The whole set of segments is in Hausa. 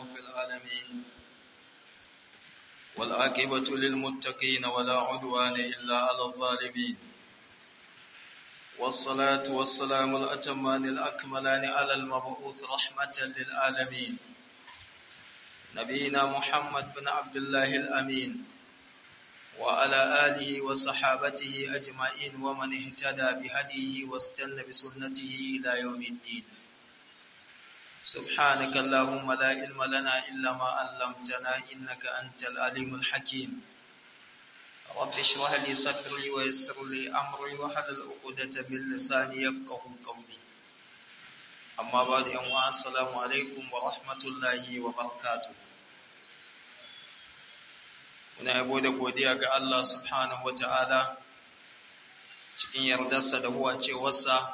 رب العالمين والعاقبة للمتقين ولا عدوان إلا على الظالمين والصلاة والسلام الأتمان الأكملان على المبعوث رحمة للعالمين نبينا محمد بن عبد الله الأمين وعلى آله وصحابته أجمعين ومن اهتدى بهديه واستنى بسنته إلى يوم الدين سبحانك اللهم لا علم لنا إلا ما علمتنا إنك أنت العليم الحكيم رب اشرح لي صدري ويسر لي أمري وحلل عقدة من لساني يفقه قولي أما بعد أمواء السلام عليكم ورحمة الله وبركاته muna yabo da godiya ga Allah subhanahu wa ta'ala cikin yardarsa da huwa cewarsa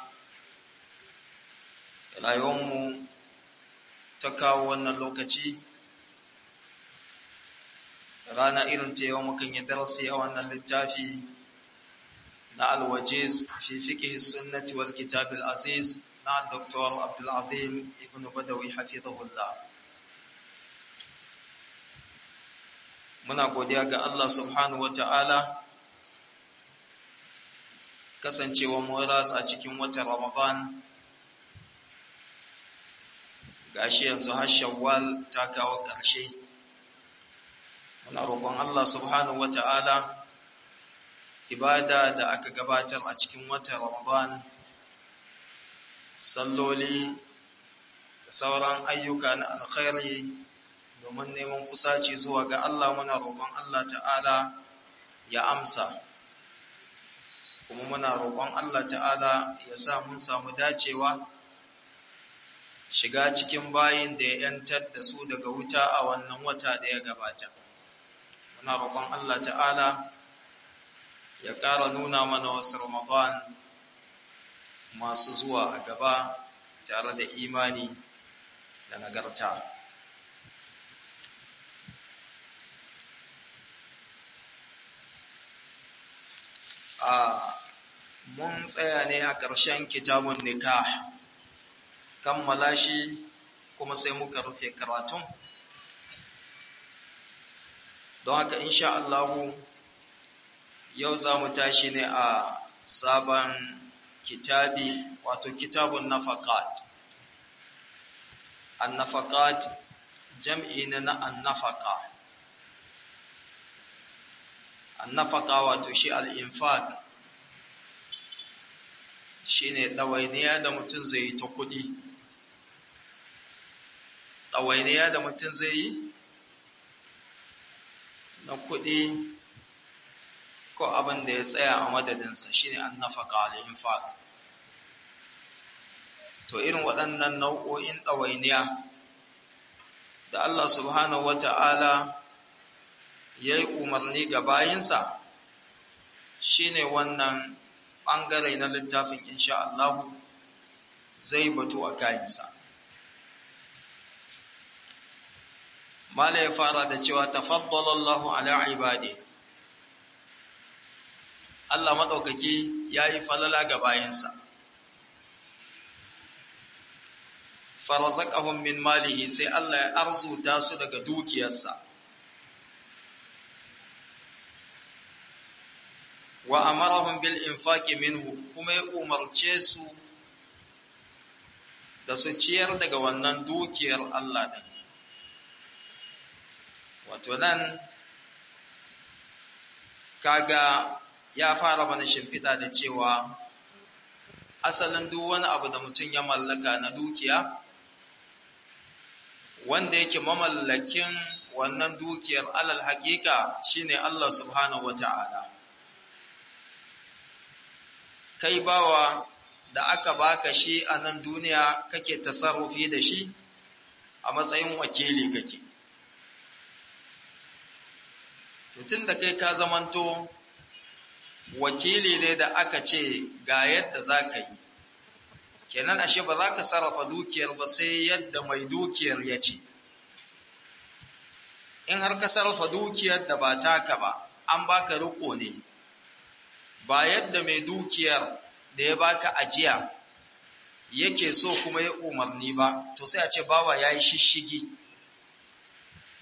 rayuwarmu ta kawo wannan lokaci rana irin ta yau mukan yi darasi a wannan littafi na alwajiz fi fiqh sunnati wal kitab al aziz na Dr. Abdul Azim ibn Badawi hafizahullah muna godiya ga Allah subhanahu wa ta'ala kasancewa mu ratsa cikin watan Ramadan gashi yanzu har Shawwal ta kawo ƙarshe muna roƙon Allah subhanahu wa ta'ala ibada da aka gabatar a cikin watan Ramadan salloli da sauran ayyuka na alkhairi domin neman kusaci zuwa ga Allah muna roƙon Allah ta'ala ya amsa kuma muna roƙon Allah ta'ala ya sa mun samu dacewa shiga cikin bayin da ya ‘yantar da su daga wuta a wannan wata da ya gabata muna roƙon Allah ta'ala ya ƙara nuna mana wasu Ramadan masu zuwa a gaba tare da imani da nagarta. a mun tsaya ne a ƙarshen kitabun nikah kammala shi kuma sai muka rufe karatun don haka insha Allahu yau za mu tashi ne a sabon kitabi wato kitabun nafaqat an-nafaqat jam'i na an-nafaqa annafaka wato shi al'infaq shi ne ɗawainiya da mutum zai yi ta kuɗi ɗawainiya da mutum zai yi na kuɗi ko abin da ya tsaya a madadinsa shi ne annafaka al'infaq to irin waɗannan nau'o'in ɗawainiya da Allah subhanahu wa ta'ala ya yi umarni ga bayinsa shi ne wannan ɓangare na littafin insha Allah zai batu a kayansa. Mala ya fara da cewa tafaddalallahu ala ibadi Allah maɗaukaki ya yi falala ga bayinsa. Farazakahun min malihi sai Allah ya arzuta su daga dukiyarsa. wa amarahum bil infaqi minhu kuma ya umarce su da su ciyar daga wannan dukiyar Allah din wato nan kaga ya fara mana shimfiɗa da cewa asalin duk wani abu da mutum ya mallaka na dukiya wanda yake mamallakin wannan dukiyar alal haƙiƙa shine Allah subhanahu wata'ala kai bawa da aka baka shi a nan duniya kake tasarrufi da shi a matsayin wakili kake to tunda kai ka zamanto wakili ne da aka ce ga yadda za ka yi kenan ashe ba za ka sarrafa dukiyar ba sai yadda mai dukiyar ya ce in har ka sarrafa dukiyar da ba taka ba an baka riko ne ba yadda mai dukiyar da ya baka ajiya yake so kuma ya umarni ba to sai a ce bawa ya yi shishigi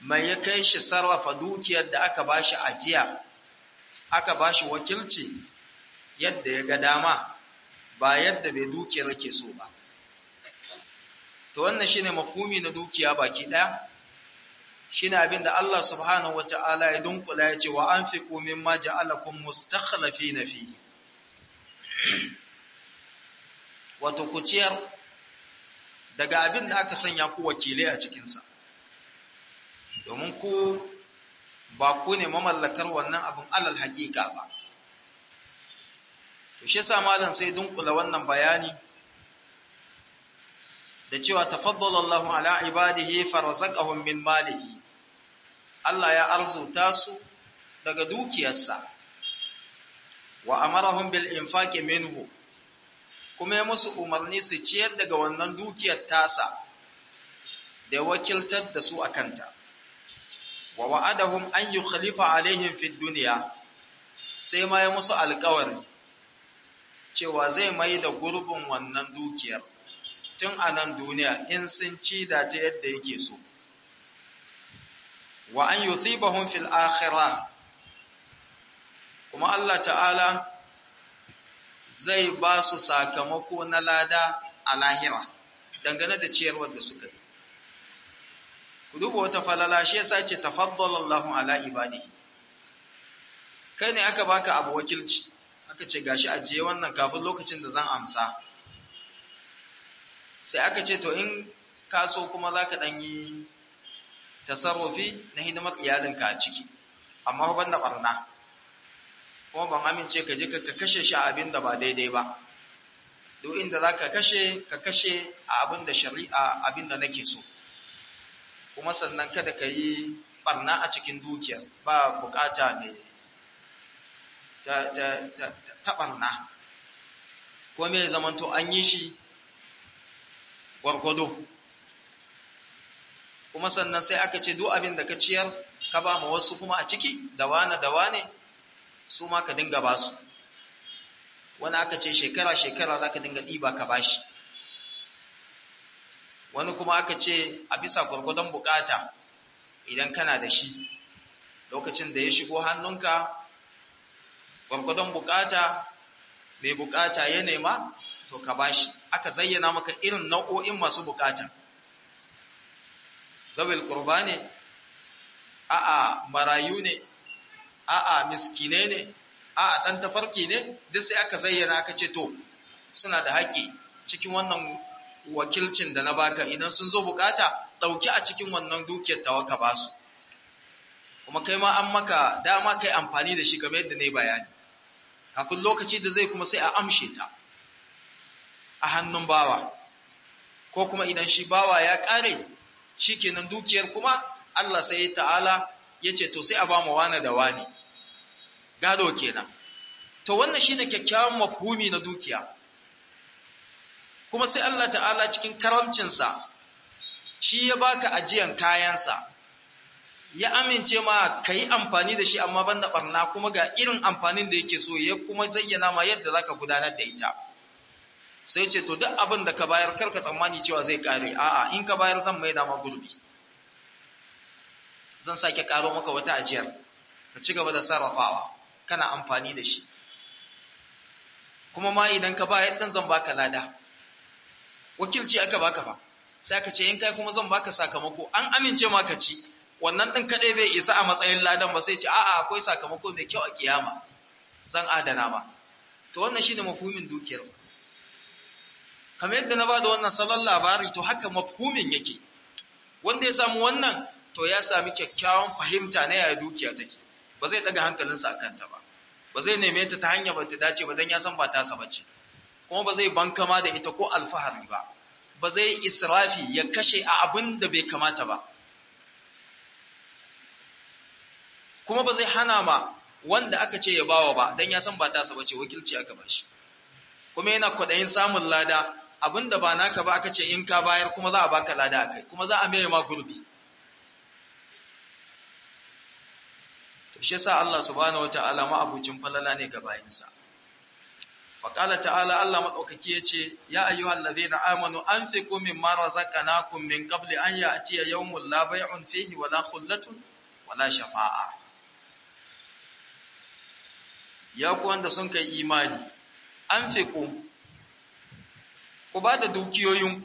mai ya kai shi sarrafa dukiyar da aka bashi ajiya aka bashi wakilci yadda ya ga dama ba yadda bai dukiyar yake so ba to wannan shine mafhumi na dukiya baki daya shine abinda Allah subhanahu wataala ya dunkula ya ce wa anfiqu mimma ja'alakum mustakhlifina fihi wato ku ciyar daga abin da aka sanya ku wakilai a cikinsa domin ku ba ku ne mamallakar wannan abin alal hakika ba to shi yasa malam sai dunkula wannan bayani da cewa tafaddala Allahu ala ibadihi farzaqahum min malihi Allah ya arzuta su daga dukiyarsa wa amarahum bil infaqi minhu kuma ya musu umarni su ciyar daga wannan dukiyar tasa da wakiltar da su a kanta wa wa'adahum an yi khalifa alaihim fi duniya sai ma ya musu alkawari cewa zai mai da gurbin wannan dukiyar tun a nan duniya in sun ci da ta yadda yake so wa an yuthibahum fil akhirah kuma Allah ta'ala zai ba su sakamako na lada a lahira dangane da ciyarwar da suka yi. Ku duba wata falala shi yasa ce tafaddala Allahu ala ibadi. Kai ne aka baka abu wakilci, aka ce gashi ajiye wannan kafin lokacin da zan amsa. Sai aka ce to in ka so kuma za ka ɗan yi tasarrufi na hidimar iyalinka a ciki, amma ban da ɓarna. kuma ban amince ka je ka kashe shi a abin da ba daidai ba duk inda za ka kashe ka kashe a abin da shari'a abin da nake so kuma sannan kada ka yi barna a cikin dukiyar ba bukata mai ta, ta, ta, ta, barna ko mai zamanto an yi shi gwargwado kuma sannan sai aka ce duk abin da ka ciyar ka ba ma wasu kuma a ciki da wane da wane su ma ka dinga ba su wani aka ce shekara-shekara za ka dinga ɗiba ka bashi wani kuma aka ce a bisa gwargwadon bukata idan kana da shi lokacin da ya shigo hannunka gwargwadon bukata mai bukata ya nema to ka bashi aka zayyana maka irin nau'o'in masu bukata zawil kurba ne a'a marayu ne a'a miskine ne a'a dan tafarki ne duk sai aka zayyana aka ce to suna da haƙƙi cikin wannan wakilcin da na baka idan sun zo bukata ɗauki a cikin wannan dukiyar tawa ka ba su kuma kai ma an maka dama kai amfani da shi kamar yadda na yi bayani kafin lokaci da zai kuma sai a amshe ta a hannun bawa ko kuma idan shi bawa ya ƙare shi kenan dukiyar kuma Allah sai ta'ala ya ce to sai a ba mu wane da wane gado kenan to wannan shine kyakkyawan mafhumi na dukiya kuma sai Allah ta'ala cikin karamcinsa shi ya baka ajiyan kayansa ya amince ma ka yi amfani da shi amma banda barna kuma ga irin amfanin da yake so ya kuma zayyana ma yadda za ka gudanar da ita sai ce to duk abin da ka bayar karka tsammani cewa zai kare a'a in ka bayar zan mai dama gurbi zan sake karo maka wata ajiyar ka ci gaba da sarrafawa kana amfani da shi kuma ma idan ka bayar dan zan baka lada wakilci aka baka fa sai aka ce in kai kuma zan baka sakamako an amince ma ka ci wannan din kadai bai isa a matsayin ladan ba sai ce a'a akwai sakamako mai kyau a kiyama zan adana ma to wannan shine mafhumin dukiyar kamar yadda na bada wannan salon labari to haka mafhumin yake wanda ya samu wannan to ya sami kyakkyawan fahimta na yaya dukiya take ba zai daga hankalinsa a kanta ba ba zai neme ta ta hanya ba ta dace ba don ya san ba tasa ba ce kuma ba zai bankama da ita ko alfahari ba ba zai israfi ya kashe a abin da bai kamata ba kuma ba zai hana ma wanda aka ce ya bawa ba don ya san ba tasa ba ce wakilci aka ba shi kuma yana kwaɗayin samun lada abin da ba naka ba aka ce in ka bayar kuma za a baka lada a kai kuma za a mai ma gurbi to shi yasa Allah subhanahu wataala ma abucin falala ne ga bayinsa faƙala ta'ala Allah maɗaukaki ya ce, Ya ayyuhal ladhina amanu an fi kumin mara zaƙanakun min ƙabli an yi a tiya yawon labai'un fihi wala khullatun wala shafa'a. Ya ku wanda sun kai imani, an fi ku, ku ba da dukiyoyinku,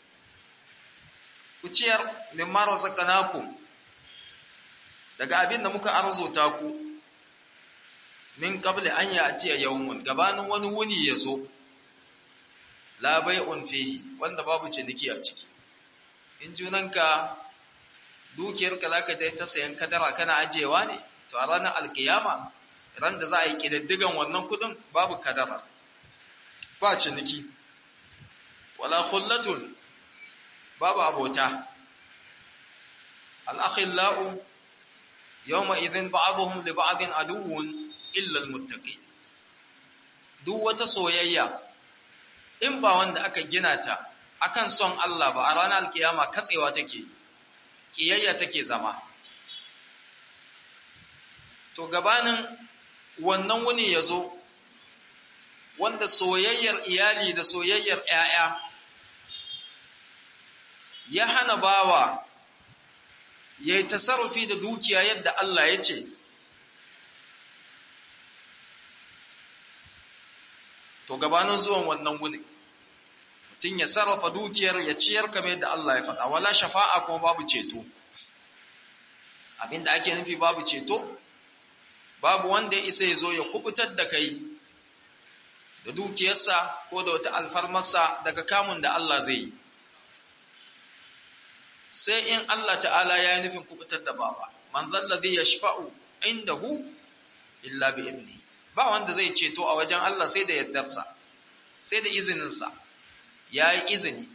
ku ciyar min mara zaƙanakun daga abin da muka arzuta ku. min qabli an ya'tiya yawmun gabanin wani wuni yazo la bai'un fihi wanda babu ciniki a ciki in junanka dukiyarka zaka dai ta sayan kadara kana ajewa ne to a ranar alkiyama ran da za a yi kididdigan wannan kudin babu kadara ba ciniki wala khullatun babu abota al-akhillau yawma idhin ba'dhum li ba'din aduwwun illal muttaqi duk wata soyayya in ba wanda aka gina ta akan son Allah ba a ranar alkiyama katsewa take kiyayya take zama to gabanin wannan wuni yazo wanda soyayyar iyali da soyayyar ƴaƴa ya hana bawa yayi tasarrufi da dukiya yadda Allah ya ce to gabanin zuwan wannan wuni mutum ya sarrafa dukiyar ya ciyar kamar yadda Allah ya faɗa wala shafa'a kuma babu ceto abinda ake nufi babu ceto babu wanda ya isa ya zo ya kubutar da kai da dukiyarsa ko da wata alfarmarsa daga kamun da Allah zai yi sai in Allah ta'ala ya yi nufin kubutar da bawa man zallazi yashfa'u indahu illa bi idnihi ba wanda zai ceto a wajen Allah sai da yardarsa sai da izininsa ya yi izini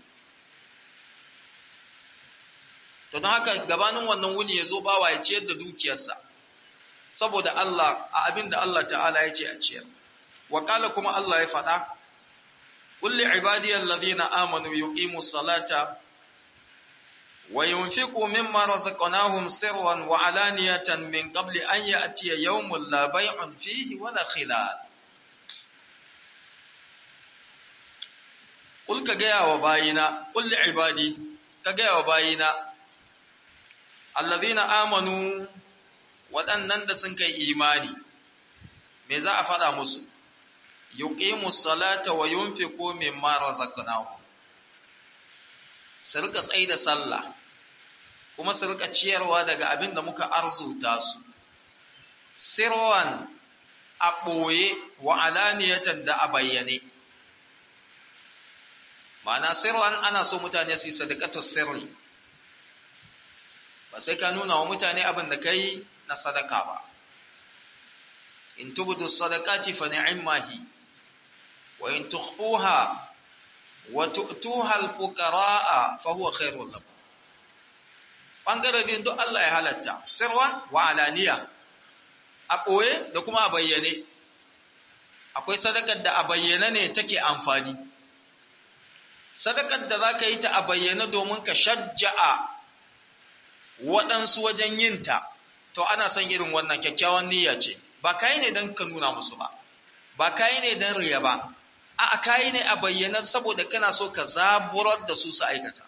to don haka gabanin wannan wuni ya zo bawa ya ciyar da dukiyarsa saboda Allah a abin da Allah ta'ala ya ce a ciyar wakala kuma Allah ya faɗa kulli ibadiyar ladina amanu yuqimu salata wa yunfiqu mimma razaqnahum sirran wa alaniyatan min qabli an ya'tiya yawmun la bay'un fihi wala khilal Kul ka gaya wa bayina, kulli ibadi, ka gaya wa bayina, allazina amanu waɗannan da sun kai imani, me za a faɗa musu, yuqimu salata wa yunfiqu mimma razaqnahum su rika tsaye da sallah kuma su rika ciyarwa daga abin da muka arzuta su sirwan a ɓoye wa alaniyatan da a bayyane ma'ana sirwan ana so mutane su yi sadakatu sirri ba sai ka nuna wa mutane abin da kai na sadaka ba in tubudu sadaqati fa ni'mahi wa in tukhfuha wa tu'tuha al-fuqara'a fa huwa khairul lakum bangare bin duk Allah ya halatta sirwan wa alaniya a ɓoye da kuma a bayyane akwai sadakar da a bayyane ne take amfani sadakar da za ka yi ta a bayyane domin ka shajja'a waɗansu wajen yinta to ana son irin wannan kyakkyawan niyya ce ba kayi ne don ka nuna musu ba ba kayi ne don riya ba a kayi ne a bayyana saboda kana so ka zaburar da su su aikata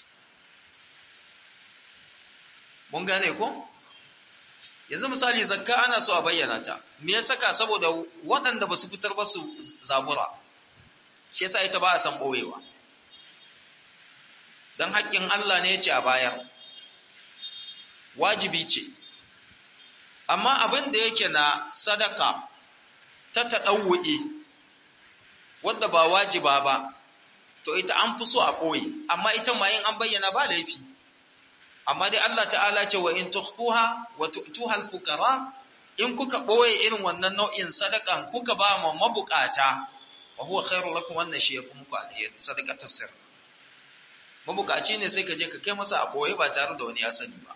mun gane ko yanzu misali zakka ana so a bayyana ta me ya saka saboda waɗanda ba su fitar ba su zabura shi yasa ita ba a san ɓoyewa don haƙƙin Allah ne ya ce a bayar wajibi ce amma abin da yake na sadaka ta taɗauwa'i wadda ba wajiba ba to ita an fi so a ɓoye amma ita ma yin an bayyana ba laifi amma dai Allah ta'ala ce wa in tukhfuha wa tu'tuha al-fuqara in kuka ɓoye irin wannan nau'in sadakan kuka ba ma mabukata wa huwa khairu lakum wannan shi yafi muku alheri sadaqatu sirr mabukaci ne sai ka je ka kai masa a ɓoye ba tare da wani ya sani ba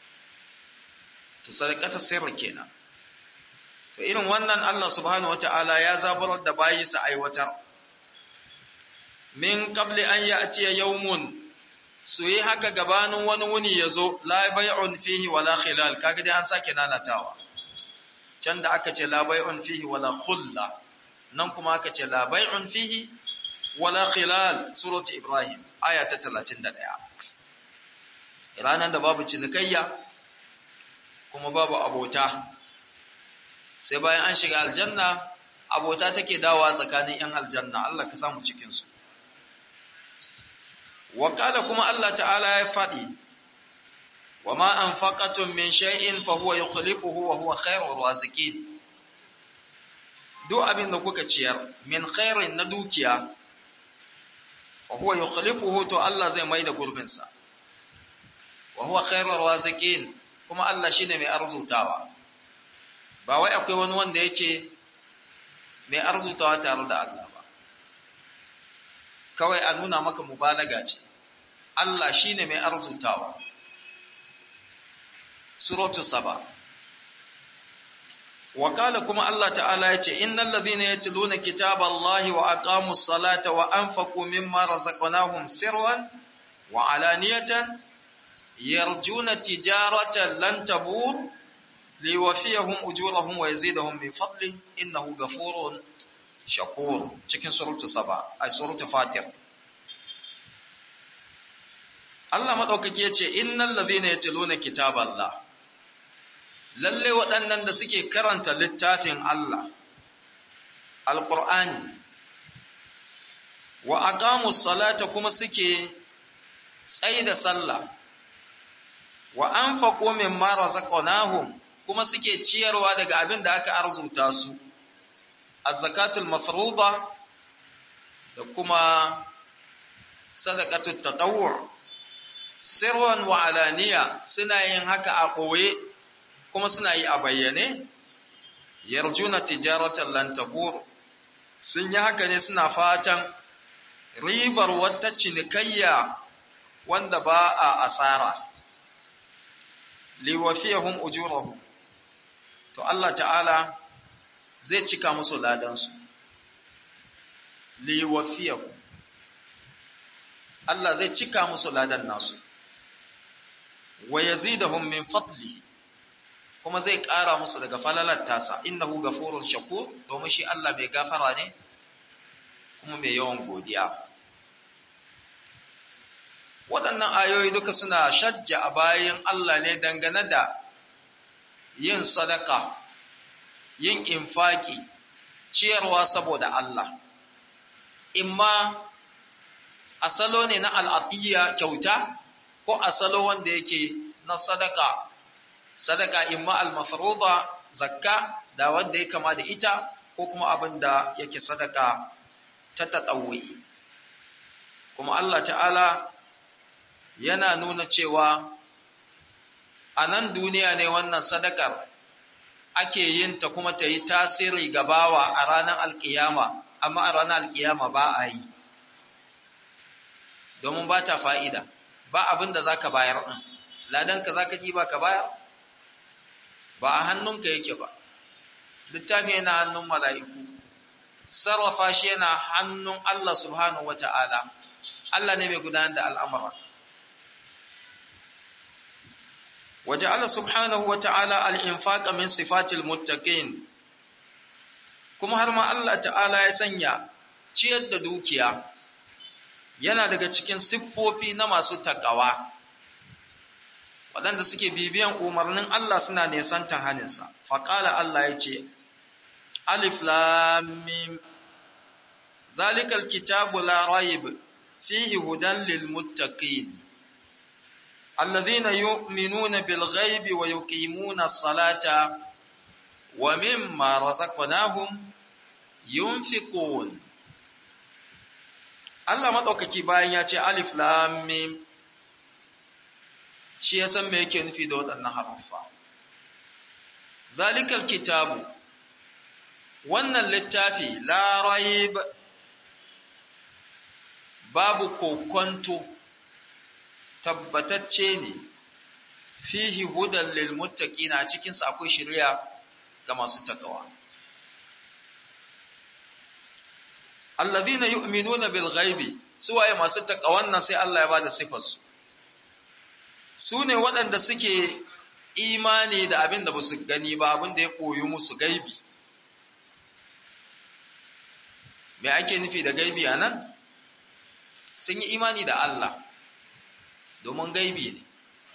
to sadaqata sirri kenan to irin wannan Allah subhanahu wataala ya zaburar da bayi su aiwatar min qabli an ya'ti yawmun su yi haka gabanin wani wuni yazo la bay'un fihi wala khilal kaga dai an sake nanatawa can da aka ce la bay'un fihi wala khulla nan kuma aka ce la bai'un fihi wala khilal surati ibrahim aya ta 31 ranan da babu cinikayya kuma babu abota sai bayan an shiga aljanna abota take dawowa tsakanin yan aljanna Allah ka samu cikin su wakala kuma Allah ta'ala ya faɗi wa ma anfaqatum min shay'in fa huwa yukhlifuhu wa huwa khairur raziqin duk abin da kuka ciyar min khairin na dukiya fa huwa yukhlifuhu to Allah zai mai da gurbin sa wa huwa khairur raziqin kuma Allah shine mai arzutawa ba wai akwai wani wanda yake mai arzutawa tare da Allah ba kawai a nuna maka mubalaga ce Allah shine mai arzutawa suratu saba wakala kuma Allah ta'ala ya ce innal ladhina yatluna kitaballahi wa aqamus salata wa anfaqu mimma razaqnahum sirran wa alaniyatan yarjuna tijaratan lan tabur liwafiyahum ujurahum wa yazidahum min fadli innahu ghafurun shakur cikin suratu saba a suratu fatir Allah madaukake yace innal ladhina yatluna kitaballah lalle waɗannan da suke karanta littafin Allah alqur'ani wa aqamus salata kuma suke tsaida sallah wa anfaqu mimma razaqnahum kuma suke ciyarwa daga abin da aka arzuta su az-zakatul mafruḍa da kuma sadaqatut tatawwu sirran wa alaniya suna yin haka a ɓoye kuma suna yi a bayyane yarjuna tijaratan lan tabur sun yi haka ne suna fatan ribar wata cinikayya wanda ba a asara liwafiyahum ujurahum to Allah ta'ala zai cika musu ladansu liwafiyahum Allah zai cika musu ladan nasu wa yazidahum min fadli kuma zai ƙara musu daga falalar tasa innahu ghafurun shakur domin shi Allah mai gafara ne kuma mai yawan godiya waɗannan ayoyi duka suna shajja a bayan Allah ne dangane da yin sadaka yin infaki ciyarwa saboda Allah imma asalo ne na al'atiyya kyauta ko asalo wanda yake na sadaka sadaka imma al-mafruḍa zakka da wanda ya kama da ita ko kuma abin da yake sadaka ta tatawwi kuma Allah ta'ala yana nuna cewa a nan duniya ne wannan sadakar ake yin ta kuma ta yi tasiri ga bawa a ranar alkiyama amma a ranar alkiyama ba a yi domin ba ta fa'ida ba abin da za ka bayar ɗin ladanka za ka ba ka bayar ba a hannunka yake ba littafi yana hannun mala'iku sarrafa shi yana hannun Allah subhanahu wa ta'ala Allah ne mai gudanar da al'amura waje Allah subhanahu wa ta'ala al'infaƙa min sifatil muttaqin kuma har ma Allah ta'ala ya sanya ciyar da dukiya yana daga cikin siffofi na masu takawa waɗanda suke bibiyan umarnin Allah suna nesantan haninsa faƙala Allah ya ce alif lamim zalikal kitabu la raib fihi hudan lil muttaqin alladhina yu'minuna bil ghaibi wa yuqimuna as-salata wa mimma razaqnahum yunfiqun Allah maɗaukaki bayan ya ce alif lam mim shi ya san me yake nufi da waɗannan haruffa zalikal kitabu wannan littafi la raib babu kokonto tabbatacce ne fihi hudan lil muttaqina a cikin sa akwai shari'a ga masu takawa alladhina yu'minuna bil ghaibi suwaye masu takawan nan sai Allah ya bada sifar su sune waɗanda suke imani da abin da basu gani ba abin da ya koyi musu gaibi me ake nufi da gaibi a nan sun yi imani da Allah domin gaibi ne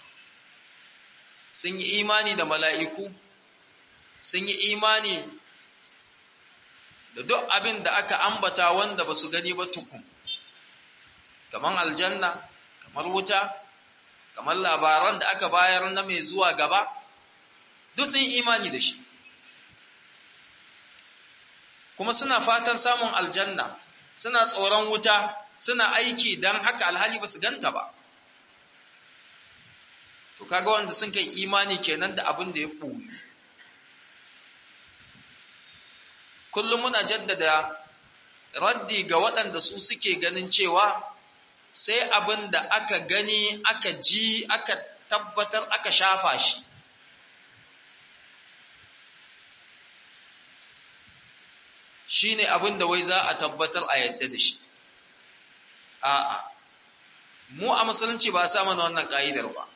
sun yi imani da mala'iku sun yi imani da duk abin da aka ambata wanda ba su gani ba tukun kamar aljanna kamar wuta kamar labaran da aka bayar na mai zuwa gaba duk sun yi imani da shi kuma suna fatan samun aljanna suna tsoron wuta suna aiki don haka alhali ba su ganta ba to kaga wanda sun kai imani kenan da abin da ya ɓoye kullum muna jaddada raddi ga waɗanda su suke ganin cewa sai abin da aka gani aka ji aka tabbatar aka shafa shi shi ne abin da wai za a tabbatar a yadda da shi a'a mu a musulunci ba a sa mana wannan ƙa'idar ba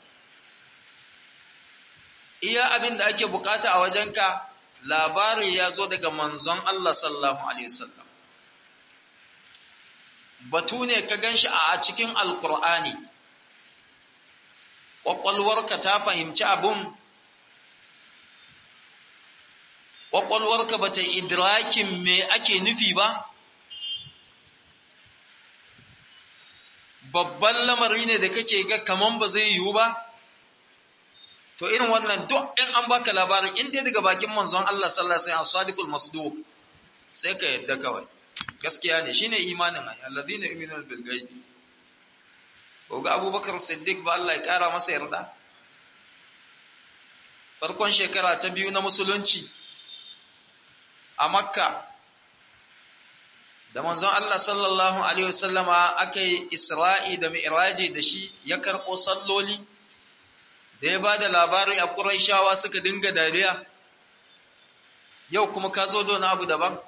iya abin da ake bukata a wajenka labari ya zo daga manzon Allah sallallahu alaihi wasallam batu ne ka ganshi a cikin alkur'ani ƙwaƙwalwarka ta fahimci abun ƙwaƙwalwarka ba ta idrakin me ake nufi ba babban lamari ne da kake ga kaman ba zai yiwu ba to irin wannan duk in an baka labarin in dai daga bakin manzon Allah sallallahu alaihi wasallam sadiqul masduq sai ka yadda kawai gaskiya ne shine imanin ay alladhina yu'minuna bil ghaibi ko ga Abubakar Siddiq ba Allah ya kara masa yarda farkon shekara ta biyu na musulunci a Makka da manzon Allah sallallahu alaihi wasallama akai Isra'i da Mi'raji da shi ya karɓo salloli da ya ba da labari a ƙuraishawa suka dinga dariya yau kuma ka zo da abu daban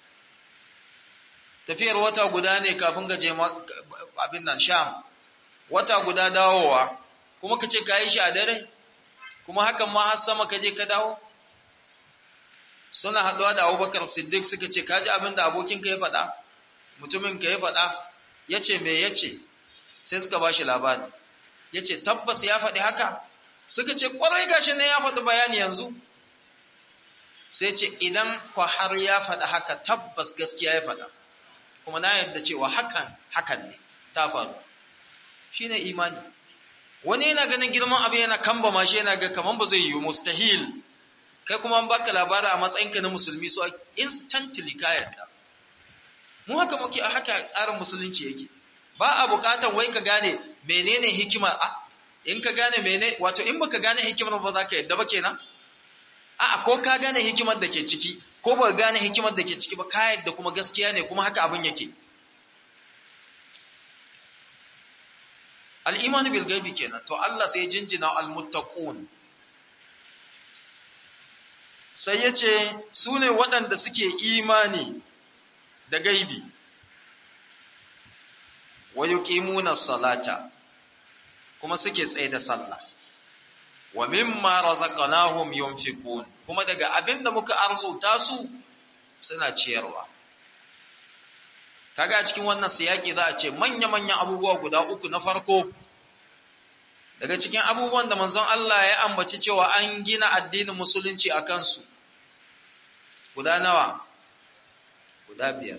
tafiyar wata guda ne kafin gaje abin nan sham wata guda dawowa kuma ka ce ka yi shi a dare kuma hakan ma har sama ka je ka dawo suna haɗuwa da abubakar siddiq suka ce ka ji abin da abokinka ya faɗa mutumin ka ya faɗa ya ce me ya ce sai suka ba shi labari ya ce tabbas ya faɗi haka suka ce kwarai gashi ne ya faɗi bayani yanzu sai ce idan kwa har ya faɗi haka tabbas gaskiya ya faɗa kuma na yadda cewa hakan hakan ne ta faru shine imani wani yana ganin girman abin yana kamba ma shi yana ga kaman ba zai yi mustahil kai kuma an baka labari a matsayinka na musulmi so instantly ka yadda mu haka muke a haka tsarin musulunci yake ba a bukatan wai ka gane menene hikima a in ka gane mene wato in baka gane hikimar ba za ka yadda ba kenan a'a ko ka gane hikimar da ke ciki ko ba gane hikimar da ke ciki ba ka yadda kuma gaskiya ne kuma haka abin yake al-imanu bil ghaibi kenan to Allah sai jinjina al-muttaqun sai yace su ne waɗanda suke imani da gaibi wa yuqimuna salata kuma suke tsaye da sallah wa mimma razaqnahum yunfiqun kuma daga abinda muka arzuta su suna ciyarwa kaga cikin wannan siyaki za a ce manya-manyan abubuwa guda uku na farko daga cikin abubuwan da manzon Allah ya ambaci cewa an gina addinin musulunci a kansu guda nawa guda biyar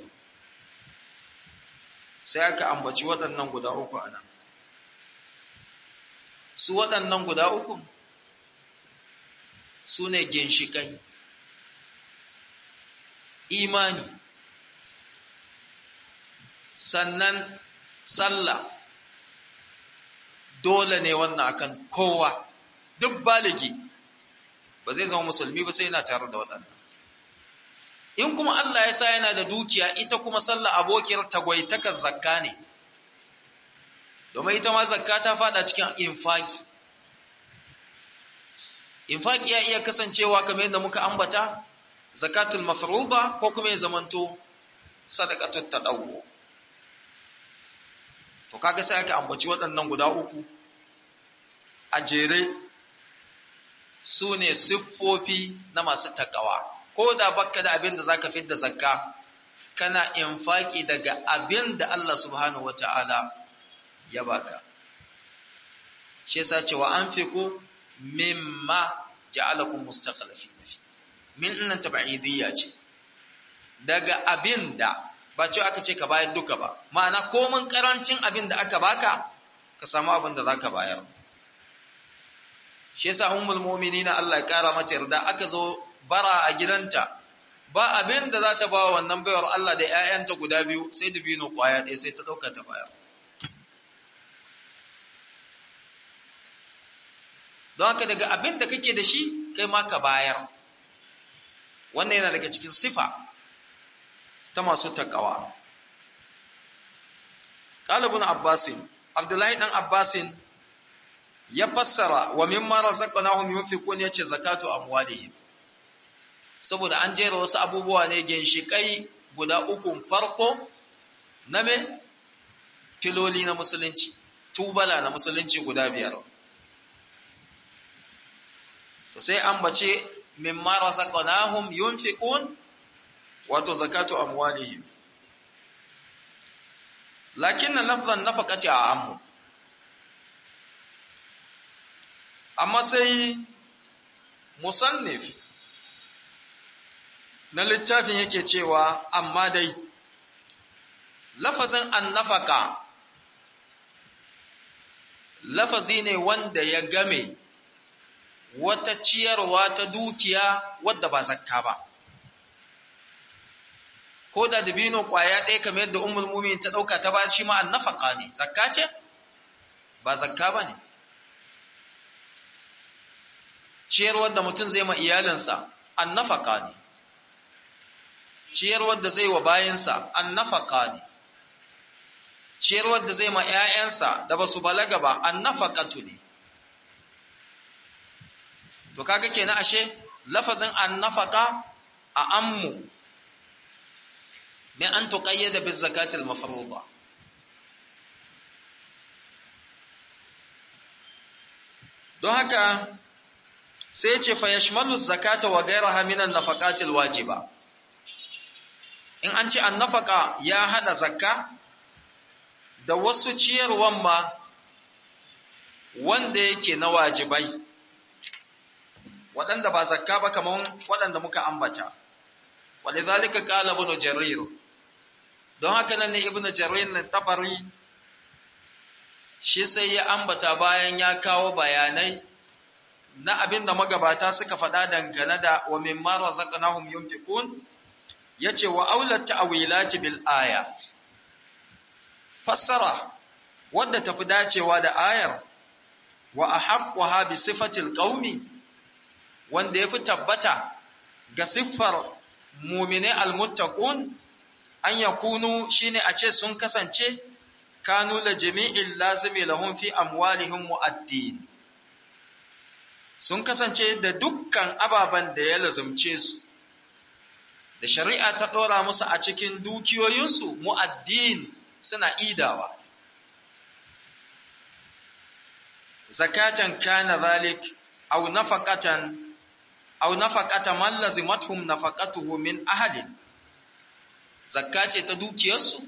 sai aka ambaci waɗannan guda uku a nan su waɗannan guda uku su ne ginshikai imani sannan sallah dole ne wannan akan kowa duk baligi ba zai zama musulmi ba sai yana tare da waɗannan in kuma Allah ya sa yana da dukiya ita kuma sallah abokiyar tagwaitakar zakka ne domin ita ma zakka ta fada cikin infaki infaki ya iya kasancewa kamar yadda muka ambata zakatul mafruḍa ko kuma ya zamanto sadaqatut tadawwu to kaga sai aka ambaci waɗannan guda uku a jere su ne siffofi na masu takawa ko da bakka da abin da zaka fidda zakka kana infaki daga abin da Allah subhanahu wata'ala ya baka shi yasa cewa anfiqu mimma ja'alakum mustakhlifin fi min innan tab'idiyya ce daga abin da ba ce aka ce ka bayar duka ba ma'ana komin karancin abin da aka baka ka samu abin da zaka bayar shi yasa ummul mu'minina Allah ya kara mata yarda aka zo bara a gidanta ba abin da za ta ba wannan baiwar Allah da ƴaƴanta guda biyu sai dubino kwaya ɗaya sai ta ɗauka ta bayar don haka daga abin da kake da shi kai ma ka bayar wannan yana daga cikin sifa ta masu takawa ƙalibin abbasin abdullahi ɗan abbasin ya fassara wa mimma razaqnahum yunfiqun yace zakatu amwalihim saboda an jera wasu abubuwa ne ginshikai guda uku farko na me filoli na musulunci tubala na musulunci guda biyar to sai an bace mimma razaqnahum yunfiqun wato zakatu amwalihim lakinna lafzan nafaqati a'ammu amma sai musannif na littafin yake cewa amma dai lafazin annafaka lafazi ne wanda ya game wata ciyarwa ta dukiya wadda ba zakka ba ko da dabino kwaya ɗaya kamar yadda ummul mumin ta ɗauka ta ba shi ma annafaka ne zakka ce ba zakka ba ne ciyarwar da mutum zai ma iyalinsa annafaka ne ciyarwar da zai wa bayansa annafaka ne ciyarwar da zai ma ‘ya'yansa da ba su balaga ba annafakatu ne to kaga kenan ashe lafazin annafaka a ammu min an tuqayyada biz zakatil mafruḍa don haka sai ce fa yashmalu zakata wa ghayraha min an-nafaqatil wajiba in an ce annafaka ya hada zakka da wasu ciyarwan ma wanda yake na wajibai waɗanda ba zakka ba kamar waɗanda muka ambata walidhalika qala ibn jarir don haka nan ne ibn jarir na tabari shi sai ya ambata bayan ya kawo bayanai na abin da magabata suka faɗa dangane da wa mimma razaqnahum yunfiqun yace wa aulat ta'wilati bil aya fassara wadda tafi dacewa da ayar wa ahaqquha bi sifatil qaumi wanda yafi tabbata ga siffar mu'mine almuttaqun an yakunu shine a ce sun kasance kanu la jami'il lazimi lahum fi amwalihim mu'addin sun kasance da dukkan ababen da ya lazumce su da shari'a ta ɗora musu a cikin dukiyoyinsu mu'addin suna idawa zakatan kana zalik aw nafaqatan aw nafaqata man lazimathum nafaqatuhu min ahadin zakka ce ta dukiyarsu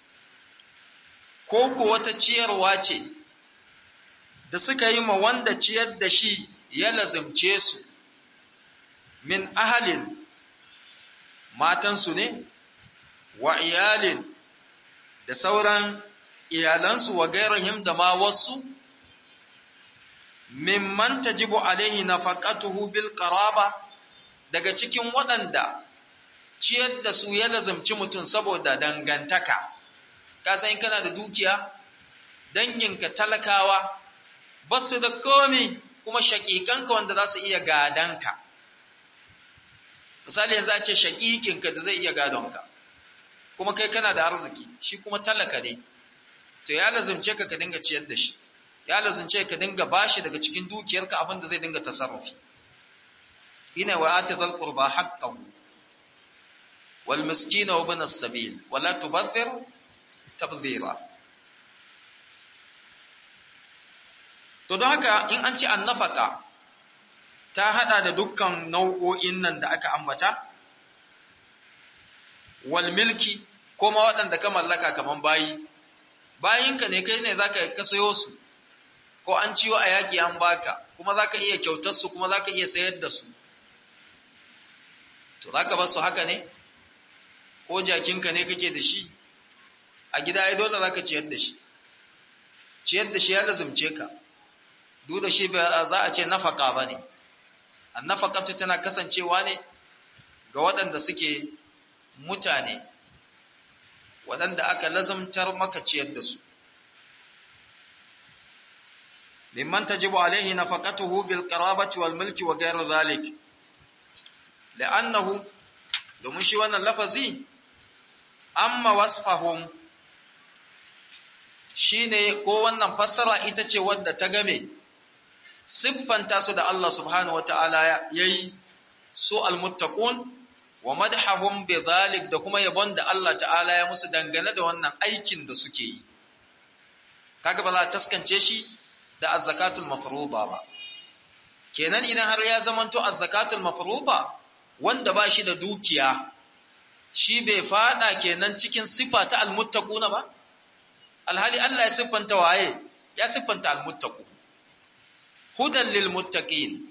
ko ko wata ciyarwa ce da suka yi ma wanda ciyar da shi ya lazimce su min ahalin matansu ne wa iyalin da sauran iyalansu wa gairahim da ma wasu mimman tajibu alaihi nafaqatuhu bil qaraba daga cikin waɗanda ciyar da su ya lazimci mutum saboda dangantaka ka san kana da dukiya danginka talakawa ba su da komi kuma shaƙiƙanka wanda za su iya gadanka misali yanzu a ce shaƙiƙinka da zai iya gadonka kuma kai kana da arziki shi kuma talaka ne to ya lazimce ka ka dinga ciyar da shi ya lazimce ka dinga bashi daga cikin dukiyarka abin da zai dinga tasarrufi ina wa ati zal qurba haqqahu wal miskina wa ibn as-sabil wala tubadhir tabdhira To don haka in an ce annafaka ta hada da dukkan nau'o'in nan da aka ambata, wal milki ko ma waɗanda ka mallaka kaman bayi bayinka ne kai ne zaka ka sayo su ko an ciwo a yaki an baka kuma zaka iya kyautar su kuma zaka iya sayar da su to zaka bar su haka ne ko jakinka ne kake da shi a gida ai dole zaka ciyar da shi ciyar da shi ya lazumce ka duk da shi ba za a ce nafaka bane annafaqatu tana kasancewa ne ga waɗanda suke mutane waɗanda aka lazumtar maka ciyar da su mimman tajibu alaihi nafaqatuhu bil qarabati wal mulki wa ghayr zalik la'annahu domin shi wannan lafazi amma wasfahum shine ko wannan fassara ita ce wadda ta game siffanta su da Allah subhanahu wata'ala yayi su almuttaqun wa madhahum bidhalik da kuma yabon da Allah ta'ala ya musu dangane da wannan aikin da suke yi kaga ba za ta taskance shi da az-zakatul mafruḍa ba kenan idan har ya zamanto az-zakatul mafruḍa wanda ba shi da dukiya shi bai fada kenan cikin sifa ta almuttaquna ba alhali Allah ya siffanta waye ya siffanta almuttaqu hudan lil muttaqin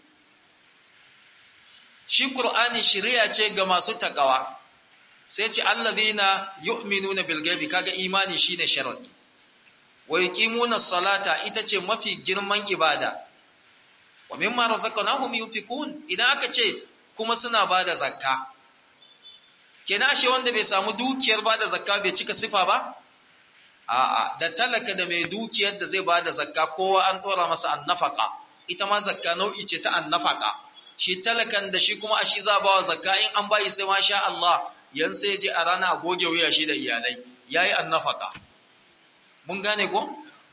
shi qur'ani shari'a ce ga masu takawa sai ce allazina yu'minuna bil ghaibi kaga imani shine sharadi wa yuqimuna salata ita ce mafi girman ibada wa mimma razaqnahum yunfikun idan aka ce kuma suna bada zakka kenan ashe wanda bai samu dukiyar bada zakka bai cika sifa ba a'a da talaka da mai dukiyar da zai bada zakka kowa an tora masa annafaka ita ma zakka nau'i ce ta annafaka shi talakan da shi kuma a shi za ba wa zakka in an bayi sai masha Allah yan sai je a rana a goge wuya shi da iyalai yayi annafaka mun gane ko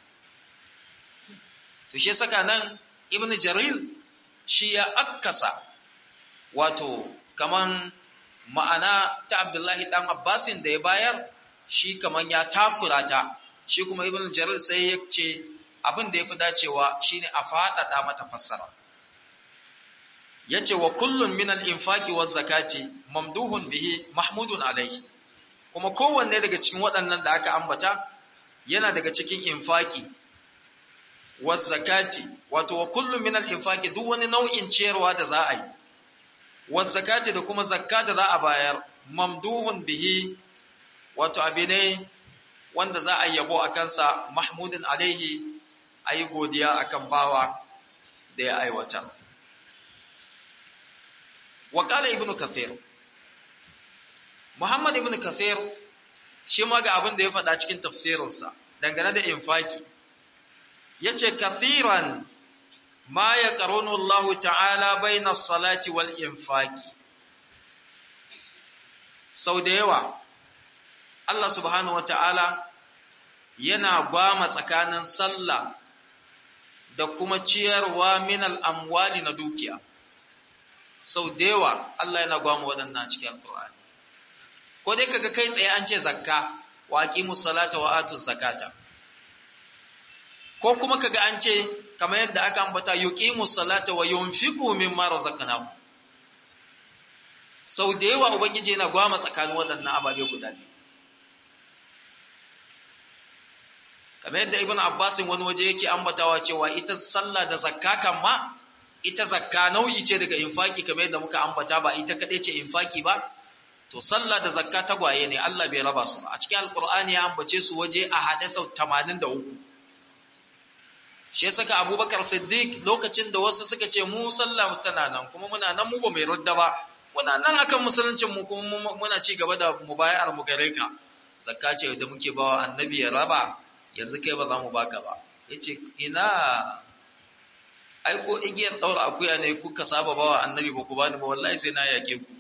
to shi saka nan ibn jarir shi ya akkasa wato kaman ma'ana ta abdullahi dan abbasin da ya bayar shi kaman ya takura ta shi kuma ibn jarir sai ya ce abin da ya fi dacewa shine a faɗaɗa mata fassara ya ce wa kullum min al-infaqi wa zakati mamduhun bihi mahmudun alaihi kuma kowanne daga cikin waɗannan da aka ambata yana daga cikin infaki wa zakati wato wa kullum min al-infaqi duk wani nau'in ciyarwa da za a yi wa zakati da kuma zakka da za a bayar mamduhun bihi wato abi ne wanda za a yabo a kansa mahmudun alaihi a yi godiya akan bawa da ya aiwatar wa ibnu kathir muhammad ibnu kathir shi ma ga abin da ya faɗa cikin tafsirinsa dangane da infaki yace kathiran ma ya qarunu Allah ta'ala baina salati wal infaki sau da yawa Allah subhanahu wata'ala yana gwama tsakanin sallah da kuma ciyarwa min al'amwali na dukiya sau da yawa Allah yana gwama waɗannan cikin alƙur'ani ko dai kaga kai tsaye an ce zakka wa aqimus salata wa atuz zakata ko kuma kaga an ce kamar yadda aka ambata yuqimus salata wa yunfiqu mimma razaqnahu sau da yawa ubangiji yana gwama tsakanin waɗannan ababe guda biyu kamar yadda ibn abbasin wani waje yake ambatawa cewa ita sallah da zakka kan ma ita zakka nau'i ce daga infaki kamar yadda muka ambata ba ita kadai ce infaki ba to sallah da zakka tagwaye ne Allah bai raba su ba a cikin alqur'ani ya ambace su waje a hade sau 83 shi saka abubakar siddiq lokacin da wasu suka ce mu sallah tana nan kuma muna nan mu ba mai radda ba muna nan akan musuluncin mu kuma muna ci gaba da mubayar mu gare ka zakka ce da muke bawa annabi ya raba yanzu kai ba za mu baka ba yace ina ai ko igiyar daura akuya ne kuka saba bawa annabi ba ku bani ba wallahi sai na yake ku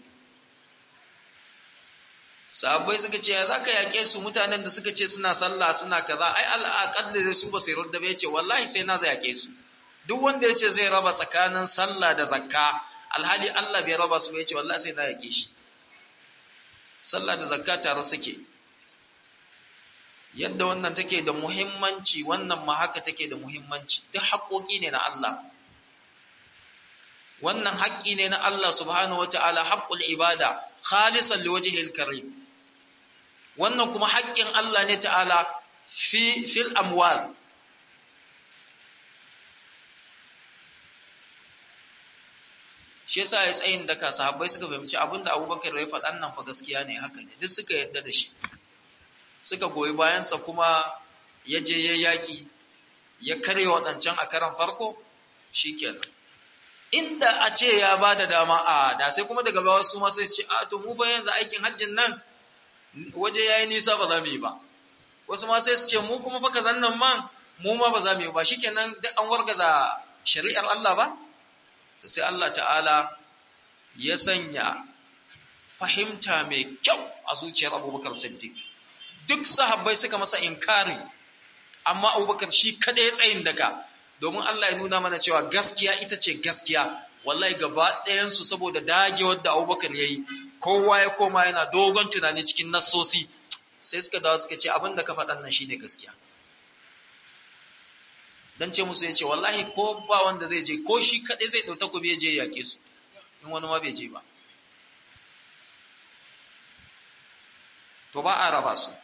sahabbai suka ce za ka yaƙe su mutanen da suka ce suna sallah suna kaza ai al'aqad da su ba sai radda ba yace wallahi sai na yaƙe su duk wanda yace zai raba tsakanin sallah da zakka alhali Allah bai raba su ba yace wallahi sai na yaƙe shi sallah da zakka tare suke yadda wannan take da muhimmanci wannan ma haka take da muhimmanci duk haƙoƙi ne na Allah wannan haƙƙi ne na Allah subhanahu wata'ala haqqul ibada khalisan liwajhil karim wannan kuma haƙƙin Allah ne ta'ala fi fil amwal shi yasa ya tsayin daka sahabbai suka fahimci abinda abubakar ya faɗan nan fa gaskiya ne haka ne duk suka yadda da shi suka goyi bayansa kuma ya je ya yaƙi ya karya waɗancan a karan farko shi kenan inda a ce ya ba da dama a da sai kuma daga bawa su ma sai ce a to mu fa yanzu aikin hajjin nan waje ya yi nisa ba za mu yi ba wasu ma sai su ce mu kuma fa kazan nan man mu ma ba za mu yi ba shikenan duk an wargaza shari'ar Allah ba to sai Allah ta'ala ya sanya fahimta mai kyau a zuciyar Abubakar Siddiq duk sahabbai suka masa inkari amma Abubakar shi kada ya tsayin daga domin Allah ya nuna mana cewa gaskiya ita ce gaskiya wallahi gaba ɗayan su saboda dagewar da Abubakar yayi kowa ya koma yana dogon tunani cikin nassosi sai suka dawo suka ce abin da ka faɗan nan shine gaskiya dan ce musu yace wallahi ko ba wanda zai je ko shi kadai zai dauta ku je yake su in wani ma bai je ba to ba a raba su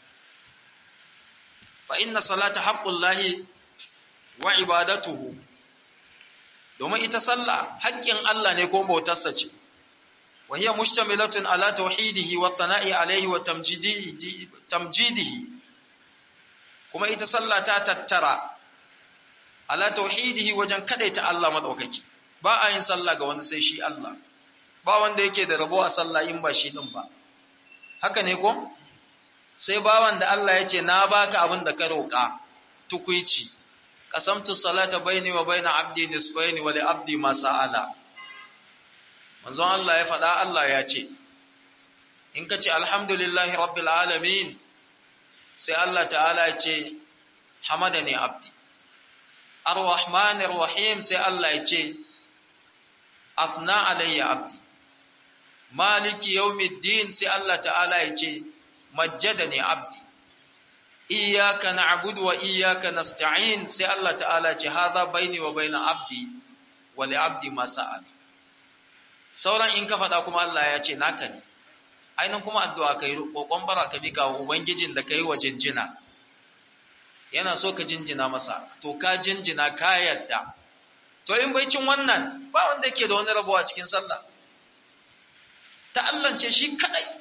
fa inna salata haqqullahi wa ibadatuhu domin ita sallah haƙƙin Allah ne ko bautarsa ce wa hiya mushtamilatun ala tauhidihi wa thana'i alayhi wa tamjidihi tamjidihi kuma ita sallah ta tattara ala tauhidihi wajen kadaita Allah madaukaki ba a yin sallah ga wani sai shi Allah ba wanda yake da rabo a sallah in ba shi din ba haka ne ko sai bawan da Allah ya ce na baka abin da ka roƙa tukuici qasamtu salata baini wa baina abdi nisfaini wa li abdi ma sa'ala manzon Allah ya faɗa Allah ya ce in ka ce alhamdulillahi rabbil alamin sai Allah ta'ala ya ce hamadani abdi ar-rahmanir rahim sai Allah ya ce afna alayya abdi maliki yawmiddin sai Allah ta'ala ya ce majjadani abdi iyyaka na'budu wa iyyaka nasta'in sai Allah ta'ala ce hadha baini wa baina abdi wa li abdi ma sa'al sauran in ka faɗa kuma Allah ya ce naka ne ainihin kuma addu'a kai kokon bara ka bika wa ubangijin da kai wa jinjina yana so ka jinjina masa to ka jinjina ka yadda to in bai cin wannan ba wanda yake da wani rabuwa cikin sallah ta Allah ce shi kadai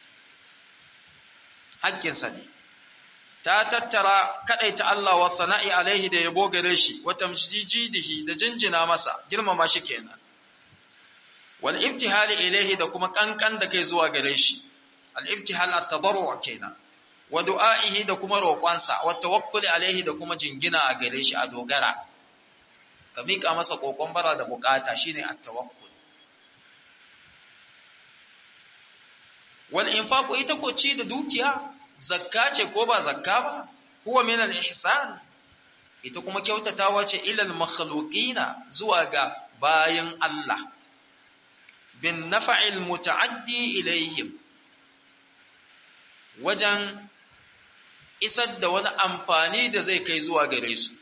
hakkinsa ne ta tattara kadai ta Allah wa sana'i alaihi da yabo gare shi wa tamjidihi da jinjina masa girmama shi kenan wal ibtihal ilaihi da kuma kankan da kai zuwa gare shi al ibtihal at tadarru kenan wa du'aihi da kuma roƙonsa wa tawakkuli alaihi da kuma jingina a gare shi a dogara ka mika masa kokon bara da bukata shine at tawakkul wal infaqu ita ko ci da dukiya zakka ce ko ba zakka ba huwa min al ihsan ita kuma kyautatawa ce ilal makhluqina zuwa ga bayin Allah bin nafa'il muta'addi ilayhim wajen isar da wani amfani da zai kai zuwa gare su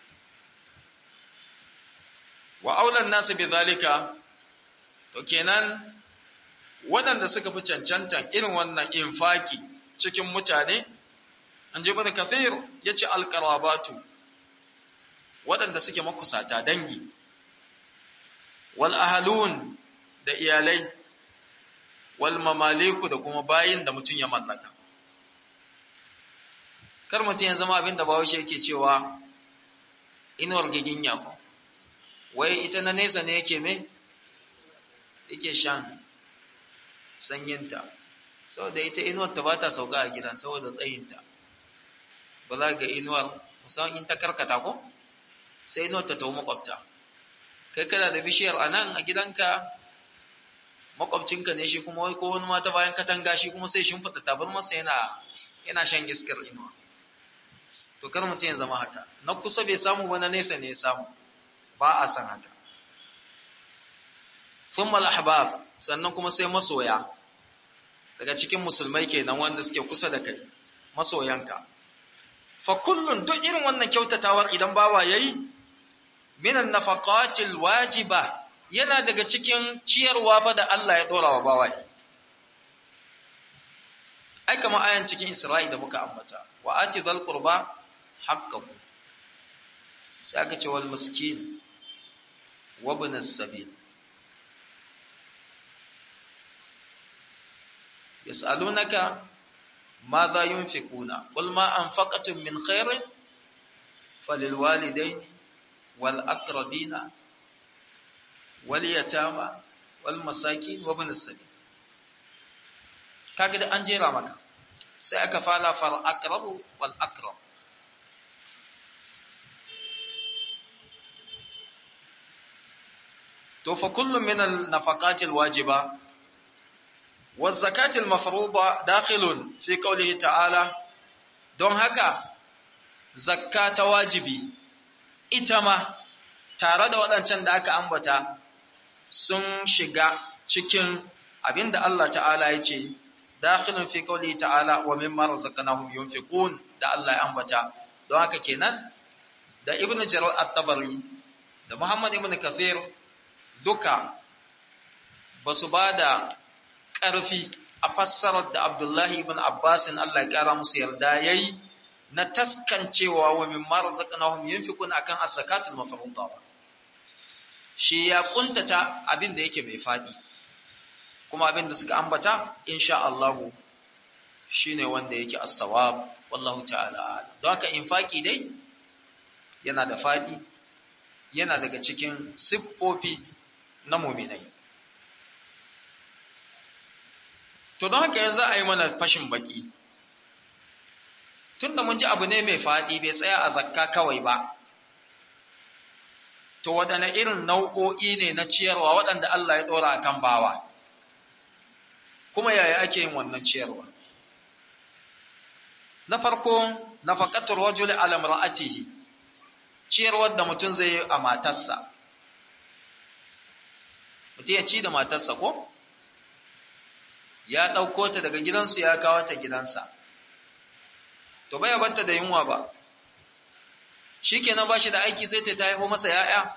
wa aulan nasu bi zalika to kenan waɗanda suka fi cancantan irin wannan infaki cikin mutane an je bada kathir ya ce alƙarabatu waɗanda suke makusata dangi wal ahalun da iyalai wal mamaliku da kuma bayin da mutum ya mallaka kar mutum ya zama abin da bawashi yake cewa inuwar giginya ko wai ita na nesa ne yake me yake shan sanyinta saboda ita inuwar ta ba ta sauka a gidan saboda tsayinta ba za ga inuwar musamman in ta karkata ko sai inuwar ta tawo makwabta kai kana da bishiyar a nan a gidanka makwabcinka ne shi kuma wai ko wani mata bayan katanga shi kuma sai shimfiɗa tabar masa yana yana shan iskar inuwa to kar mutum ya zama haka na kusa bai samu ba na nesa ne ya samu ba a san haka thumma al-ahbab sannan kuma sai masoya daga cikin musulmai kenan wanda suke kusa da kai masoyanka fa kullun duk irin wannan kyautatawar idan bawa yayi minan nafaqatil wajiba yana daga cikin ciyarwa fa da Allah ya dora wa bawa ai kamar ayan cikin Isra'i da muka ambata wa ati dhal qurba haqqahu sai aka ce wal miskin wa ibn as-sabil yas'alunaka madha yunfikuna qul ma anfaqtum min khairin falil walidaini wal aqrabina wal yatama wal masakin wa ibn as-sabil kaga da an jera maka sai aka fara far aqrabu wal aqrab to fa kullu min al nafaqat al wajiba waz zakat al mafruḍa dakhilun fi qawlihi ta'ala don haka zakka ta wajibi ita ma tare da waɗancan da aka ambata sun shiga cikin abinda Allah ta'ala ya ce dakhilun fi qawli ta'ala wa mimma razaqnahum yunfiqun da Allah ya ambata don haka kenan da ibn jarir at-tabari da muhammad ibn kathir duka basu bada ƙarfi a fassarar da abdullahi ibn abbas Allah ya kara musu yarda yayi na taskancewa wa mimma razaqnahum yunfiqun akan as-zakatul mafruḍa shi ya kuntata abin da yake mai fadi kuma abin da suka ambata insha Allah shine wanda yake as-sawab wallahu ta'ala don haka infaki dai yana da fadi yana daga cikin siffofi na mu'minai to don haka yanzu a yi mana fashin baki tunda mun ji abu ne mai fadi bai tsaya a zakka kawai ba to waɗanne irin nau'o'i ne na ciyarwa waɗanda Allah ya ɗora a kan bawa kuma yaya ake yin wannan ciyarwa na farko nafaqatul rajul ala imra'atihi ciyarwar da mutum zai yi a matarsa mutum ya ci da matarsa ko ya ɗauko ta daga gidansu ya kawo ta gidansa to bai barta da yunwa ba shikenan ba shi da aiki sai ta haifo masa ya'ya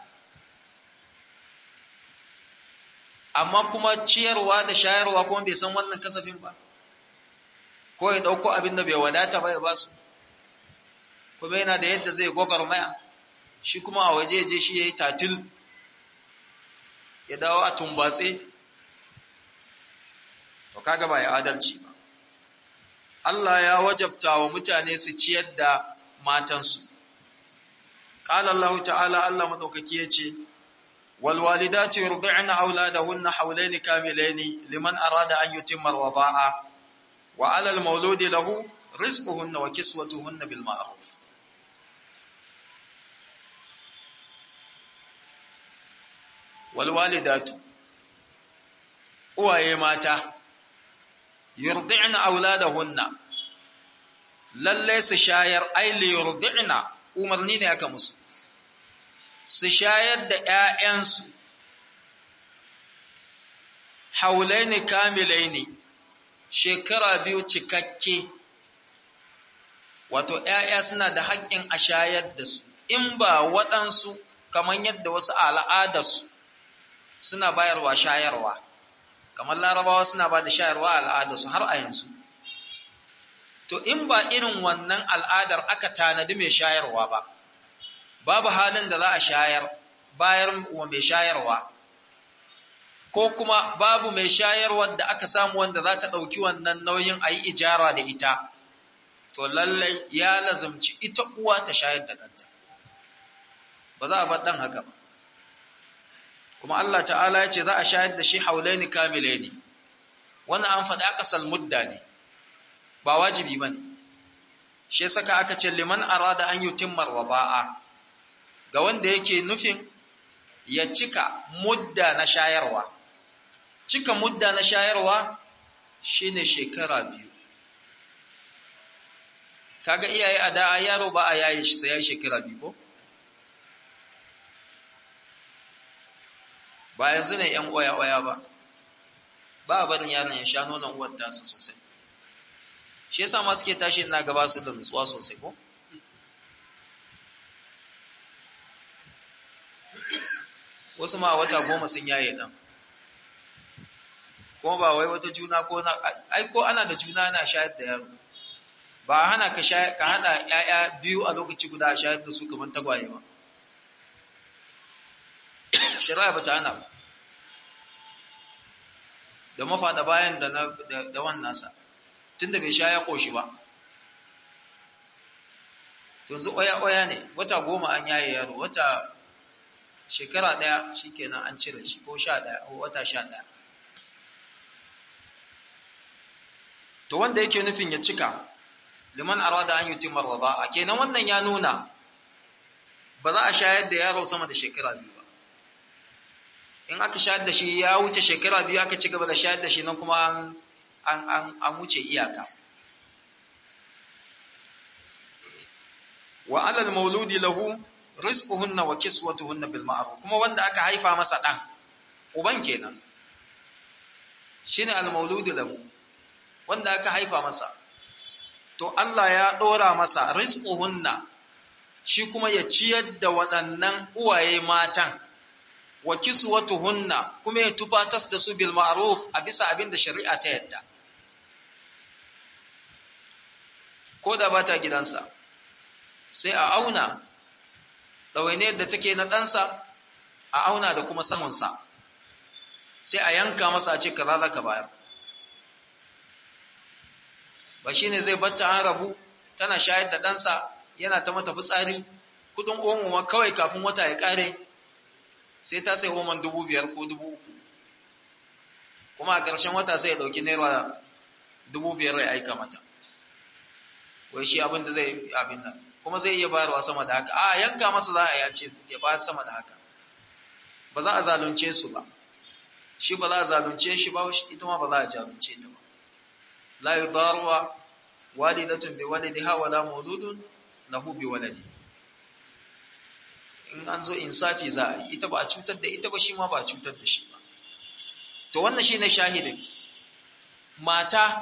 amma kuma ciyarwa da shayarwa kuma bai san wannan kasafin ba ko ya dauko abin da bai wadata ba ya ba su kuma yana da yadda zai maya shi kuma a waje je shi yayi tatil ya dawo a tumbatse to kaga ba ya adalci ba Allah ya wajabta wa mutane su ciyar da matansu qala Allah ta'ala Allah madaukaki yace والوالدات يرضعن أولادهن حولين كاملين لمن أراد أن يتم الرضاعة وعلى المولود له رزقهن وكسوتهن بالمعروف والوالدات uwaye mata yurdi'na auladahunna lalle su shayar ai li yurdi'na umarni ne aka musu su shayar da ‘ya'yansu, haulaini kamilaini, shekara biyu cikakke, wato ‘ya'ya suna da haƙƙin a shayar da su, in ba waɗansu kamar yadda wasu al'adarsu suna bayarwa shayarwa, kamar larabawa suna ba da shayarwa al'adarsu har a yanzu. To, in ba irin wannan al'adar aka tanadi mai shayarwa ba. babu halin da za a shayar bayar wa mai shayarwa ko kuma babu mai shayarwar da aka samu wanda za ta ɗauki wannan nauyin a yi ijara da ita to lallai ya lazumci ita uwa ta shayar da ɗanta ba za a bar ɗan haka ba kuma Allah ta'ala ya ce za a shayar da shi haulaini kamilaini wannan an faɗi aka mudda ne ba wajibi ba ne shi saka aka ce liman arada an yutimmar waba'a ga wanda yake nufin ya cika mudda na shayarwa cika mudda na shayarwa shine shekara biyu kaga iyaye a da yaro ba a yaye shi sai ya shekara biyu ko ba yanzu ne yan oya oya ba ba a barin yaron ya sha nonon uwar tasa sosai shi yasa ma suke tashi ina gaba su da nutsuwa sosai ko wasu ma wata goma sun yaye ɗan kuma ba wai wata juna ko na ai ko ana da juna na shayar da yaro ba hana ka ka hada yaya biyu a lokaci guda a shayar da su kamar tagwaye ba shari'a ba ta hana ba da mafaɗa bayan da na da wannan sa tunda bai sha ya koshi ba yanzu oya oya ne wata goma an yaye yaro wata shekara ɗaya shikenan an cire shi ko sha ɗaya ko wata sha ɗaya to wanda yake nufin ya cika liman arada an yutimma rada'a kenan wannan ya nuna ba za a shayar da yaro sama da shekara biyu ba in aka shayar da shi ya wuce shekara biyu aka ci gaba da shayar da shi nan kuma an an an wuce iyaka wa alal mauludi lahu rizquhunna wa kiswatuhunna bil ma'ruf kuma wanda aka haifa masa dan uban kenan shine al mauludi lahu wanda aka haifa masa to Allah ya dora masa rizquhunna shi kuma ya ciyar da waɗannan uwaye matan wa kiswatuhunna kuma ya tufatas da su bil ma'ruf a bisa abin da shari'a ta yadda ko da bata gidansa sai a auna ɗawainiyar da take na ɗansa a auna da kuma samunsa sai a yanka masa a ce kaza za ka bayar ba shi ne zai batta an rabu tana shayar da ɗansa yana ta mata fitsari kudin omo ma kawai kafin wata ya ƙare sai ta sai oman dubu biyar ko dubu uku kuma a ƙarshen wata sai ya ɗauki naira dubu biyar ya aika mata wai shi abin da zai abin nan kuma zai iya bayarwa sama da haka a yanka masa za a yace ya bayar sama da haka ba za a zalunce su ba shi ba za a zalunce shi ba ita ma ba za a zalunce ta ba la yudarwa walidatun bi walidiha wala mauludun lahu bi waladi in an zo insafi za a yi ita ba a cutar da ita ba shi ma ba a cutar da shi ba to wannan shine shahidin mata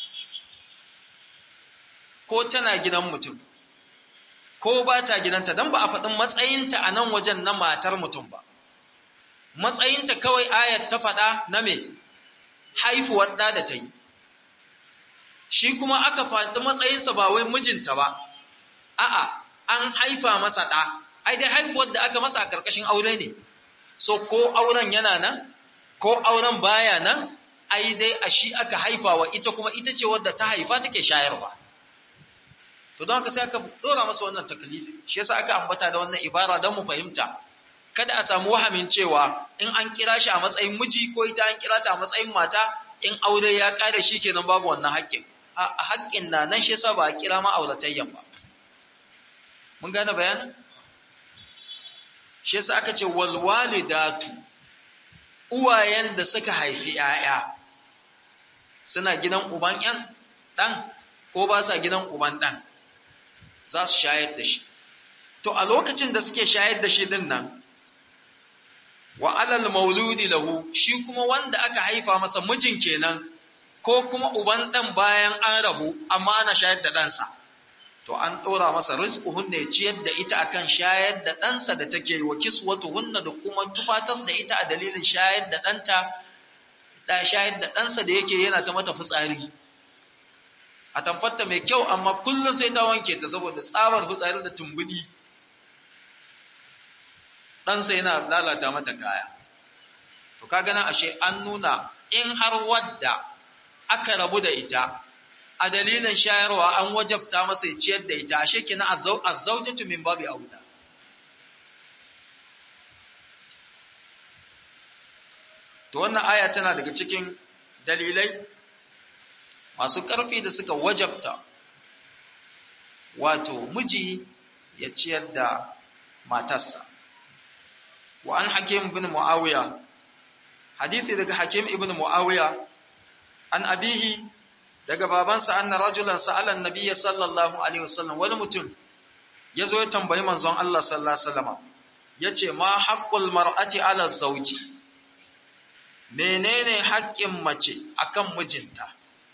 ko tana gidan mutum ko ba ta gidanta don ba a faɗin matsayinta a nan wajen na matar mutum ba matsayinta kawai ayat ta faɗa na me haifuwar ɗa da ta yi shi kuma aka faɗi matsayinsa ba wai mijinta ba a'a an haifa masa ɗa ai dai haifuwar da aka masa a ƙarƙashin aure ne so ko auren yana nan ko auren baya nan ai dai a shi aka haifa wa ita kuma ita ce wadda ta haifa take shayarwa to don haka sai aka dora masa wannan takalifi shi yasa aka ambata da wannan ibara don mu fahimta kada a samu wahamin cewa in an kira shi a matsayin miji ko ita an kira ta a matsayin mata in aure ya kare shi kenan babu wannan haƙƙin a haƙƙin na nan shi yasa ba a kira ma auratayyan ba mun gane bayanin shi yasa aka ce wal walidatu uwayen da suka haifi 'ya'ya suna gidan uban 'yan ɗan ko ba sa gidan uban ɗan za su shayar da shi. To, a lokacin da suke shayar da shi ɗin nan, wa alal mauludi lahu shi kuma wanda aka haifa masa mijin kenan, ko kuma uban ɗan bayan an rabu, amma ana shayar da ɗansa. To, an ɗora masa rizquhunna ya ciyar da ita akan shayar da ɗansa da take yi wa kiswatuhunna da kuma tufatas da ita a dalilin shayar da ɗanta, da shayar da ɗansa da yake yana ta mata fitsari. a tamfarta mai kyau amma kullum sai ta wanke ta saboda tsabar fitsari da tumbudi ɗansa yana lalata mata kaya to ka gana ashe an nuna in har wadda aka rabu da ita a dalilin shayarwa an wajabta masa ya ciyar da ita ashe kina azzaujatu min babi auda to wannan aya tana daga cikin dalilai masu ƙarfi da suka wajabta wato miji ya ciyar da matarsa wa an hakim ibn muawiya hadithi daga hakim ibn muawiya an abihi daga babansa anna rajulan sa'ala an-nabiy sallallahu alaihi wasallam wani mutum yazo ya tambayi manzon Allah sallallahu alaihi wasallam yace ma haqqul mar'ati ala zawji menene haƙƙin mace akan mijinta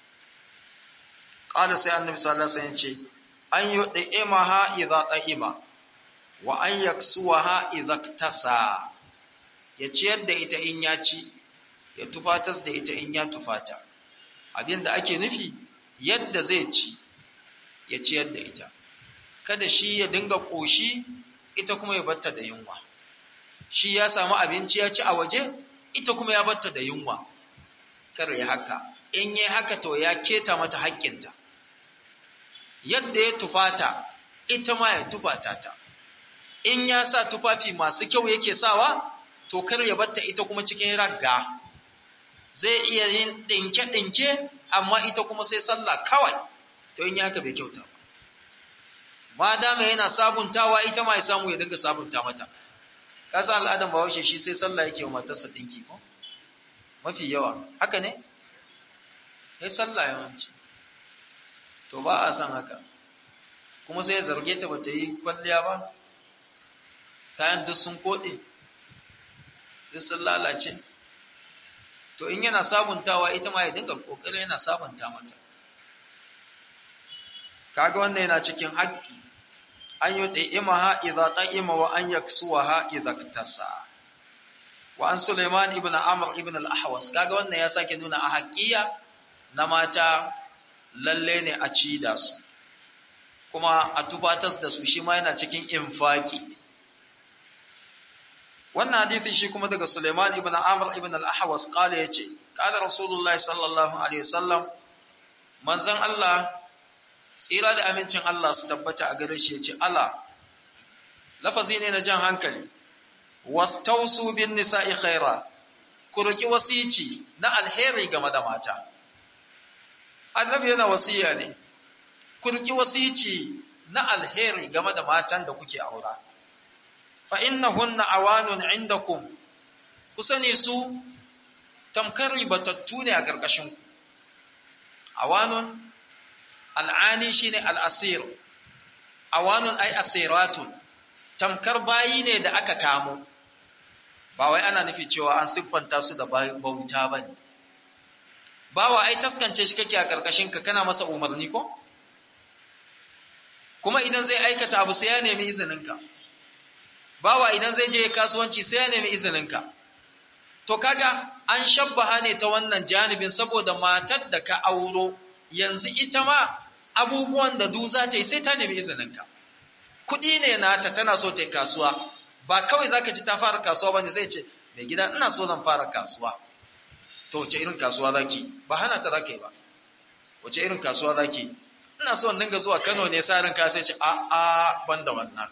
qala sai annabi sallallahu alaihi wasallam yace an yud'imaha idza ta'ima wa an yaksuwaha idza ktasa ya ciyar da ita in ya ci ya tufatas da ita in ya tufata abin da ake nufi yadda zai ci ya ciyar da ita kada shi ya dinga ƙoshi ita kuma ya batta da yunwa shi ya samu abinci ya ci a waje ita kuma ya batta da yunwa kar ya haka in yi haka to ya keta mata haƙƙinta yadda ya tufata ita ma ya tufata ta in ya sa tufafi masu kyau yake sawa to kar ya batta ita kuma cikin ragga zai iya yin ɗinke-ɗinke amma ita kuma sai sallah kawai to in haka bai kyauta ba ma dama yana sabuntawa ita ma ya samu ya dinga sabunta mata ka san al'adan bahaushe shi sai sallah yake wa matarsa ɗinki ko mafi yawa haka ne sai sallah yawanci to ba a san haka kuma sai ya zarge ta bata yi kwalliya ba kayan duk sun koɗe duk sun lalace to in yana sabuntawa ita ma ya dinga kokarin yana sabunta mata kaga wannan yana cikin haƙƙi an yi ɗa'imaha idza ta'ima wa an yaksuwaha idza ktasa wa an Sulaiman ibn Amr ibn al-Ahwas kaga wannan ya sake nuna a haƙƙiya na mata lalle ne a ci da su kuma a tubatas da su shi ma yana cikin infaki wannan hadithi shi kuma daga Sulaiman ibn Amr ibn al-Ahwas kala yace kala Rasulullahi sallallahu alaihi wasallam manzon Allah tsira da amincin Allah su tabbata a gare shi yace ala lafazi ne na jan hankali wastausu bin nisa'i khaira ku roki wasici na alheri game da mata annabi yana wasiya ne ku roki wasici na alheri game da matan da kuke aura fa innahunna awanun indakum ku sani su tamkar ribatattu ne a ƙarƙashin ku awanun al'ani shine al'asir awanun ai asiratun tamkar bayi ne da aka kamo ba wai ana nufi cewa an siffanta su da bauta ba ne bawa ai taskance shi kake a ƙarƙashin ka kana masa umarni ko kuma idan zai aikata abu sai ya nemi izininka bawa idan zai je kasuwanci sai ya nemi izininka to kaga an shabbaha ne ta wannan janibin saboda matar da ka auro yanzu ita ma abubuwan da du za ta yi sai ta nemi izininka kuɗi ne nata tana so ta yi kasuwa ba kawai za ka ci ta fara kasuwa ba ne sai ce mai gida ina so zan fara kasuwa to wace irin kasuwa za ki ba hana ta za ka yi ba wace irin kasuwa za ki ina so in dinga zuwa kano ne sa rinka sai ce a a ban da wannan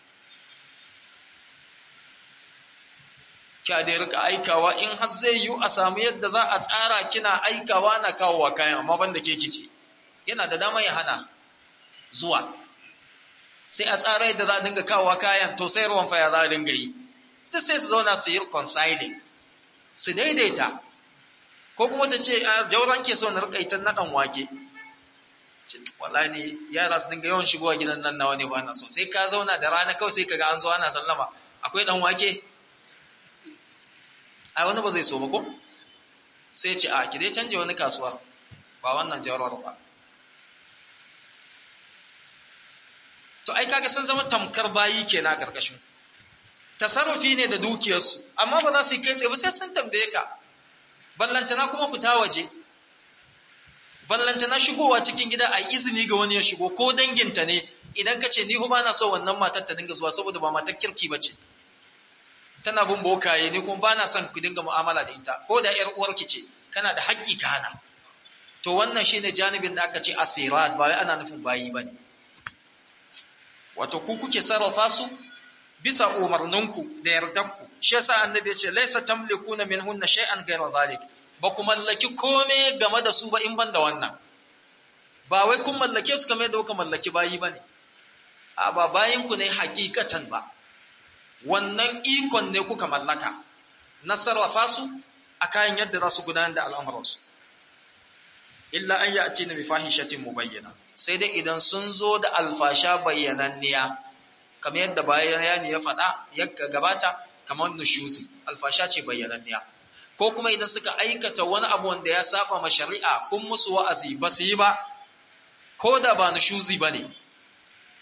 kya da rika aikawa in har zai yi a samu yadda za a tsara kina aikawa na kawowa kayan amma banda ke kice yana da dama ya hana zuwa sai a tsara yadda za a dinga kawowa kayan to sai ruwan faya za a dinga yi duk sai su zauna su yi reconciling su daidaita ko kuma ta ce a jauran ke so na rika ita na dan wake wallahi ne yara su dinga yawan shigowa gidan nan nawa ne ba na so sai ka zauna da rana kawai sai kaga an zo ana sallama akwai dan wake ai wani ba zai so ba ko sai ce a ki dai canje wani kasuwar ba wannan jawar ba to ai kaga sun zama tamkar bayi kenan a karkashin tasarrufi ne da dukiyarsu amma ba za su yi kai tsaye ba sai sun tambaye ka ballantana kuma fita waje ballantana shigowa cikin gida a izini ga wani ya shigo ko danginta ne idan ka ce ni ba na so wannan matar ta dinga zuwa saboda ba matar kirki ba ce tana bin bokaye ni kuma ba na son ku dinga mu'amala da ita ko da ƴar uwarki ce kana da haƙƙi ka hana to wannan shine janibin da aka ce asirat ba wai ana nufin bayi bane wato ku kuke sarrafa su bisa umarninku da yardarku shi yasa annabi ya ce laysa tamlikuna minhunna shay'an ghayra zalik ba ku mallaki kome game da su ba in ban da wannan ba wai kun mallake su kamar da kuka mallaki bayi bane a ba bayinku ne hakikatan ba wannan ikon ne kuka mallaka na sarrafa su a kayan yadda za su gudanar da al'amuransu. Illa an yi a ce na bifahishatin mu bayyana, sai dai idan sun zo da alfasha bayyananniya, kamar yadda bayani ya faɗa, ya gabata, kamar nushuzi, alfasha ce bayyananniya. Ko kuma idan suka aikata wani abu wanda ya saba ma shari'a kun musu wa'azi ba su yi ba, ko da ba nushuzi ba ne,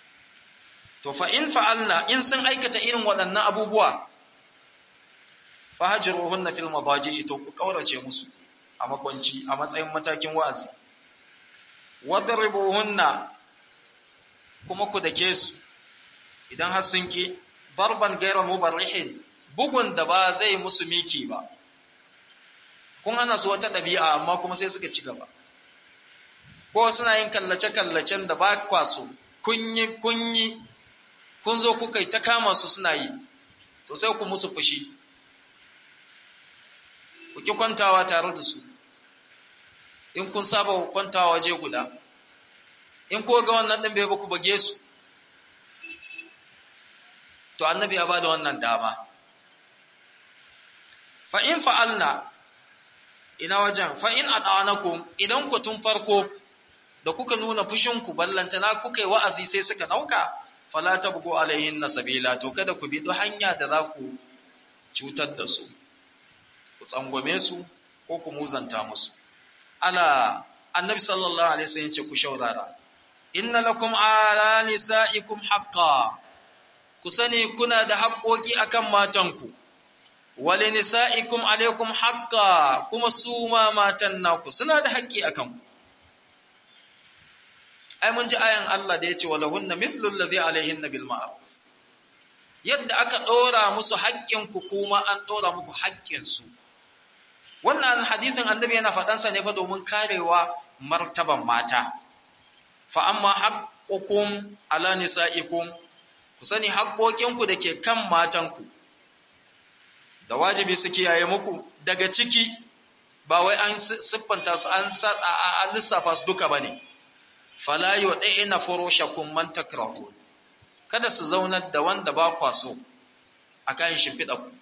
To fa in fa'alna in sun aikata irin waɗannan abubuwa, fahajruhunna fil madaji'i to ku kaurace musu a makwanci a matsayin matakin wa'azi wadribuhunna kuma ku dake su idan har sun ki darban gaira mubarrihin bugun da ba zai musu miki ba kun hana su wata ɗabi'a amma kuma sai suka ci gaba ko suna yin kallace-kallacen da ba kwaso kunyi kunyi kun zo kuka yi ta kama su suna yi to sai ku musu fushi ku ki kwantawa tare da su in kun saba kwantawa waje guda in ko ga wannan ɗin bai ku bage su to annabi ya ba da wannan dama fa in fa'alna ina wajen fa in adanakum idan ku tun farko da kuka nuna fushinku ballantana kuka yi wa'azi sai suka ɗauka fala tabgu alaihin sabila to kada ku bi duk hanya da za ku cutar da su ku tsangwame su ko ku muzanta musu ala annabi sallallahu alaihi wasallam ce ku shaurara inna lakum ala nisaikum haqqan ku sani kuna da haƙoƙi akan matanku wali nisa'ikum alaikum haqqa kuma su ma matan naku suna da haƙƙi akan ku ai mun ji ayan Allah da yace walahunna mithlu allazi alaihinna bil ma'ruf yadda aka dora musu haƙƙin ku kuma an dora muku haƙƙin su wannan hadisin annabi yana faɗan sa ne fa domin karewa martaban mata fa amma haqqukum ala nisaikum ku sani haƙƙoƙinku da ke kan matanku da wajibi su kiyaye muku daga ciki ba wai an siffanta su an lissafa su duka ba ne fala yu'ina furushakum man takrahun kada su zaunar da wanda ba kwa so akan shimfiɗa ku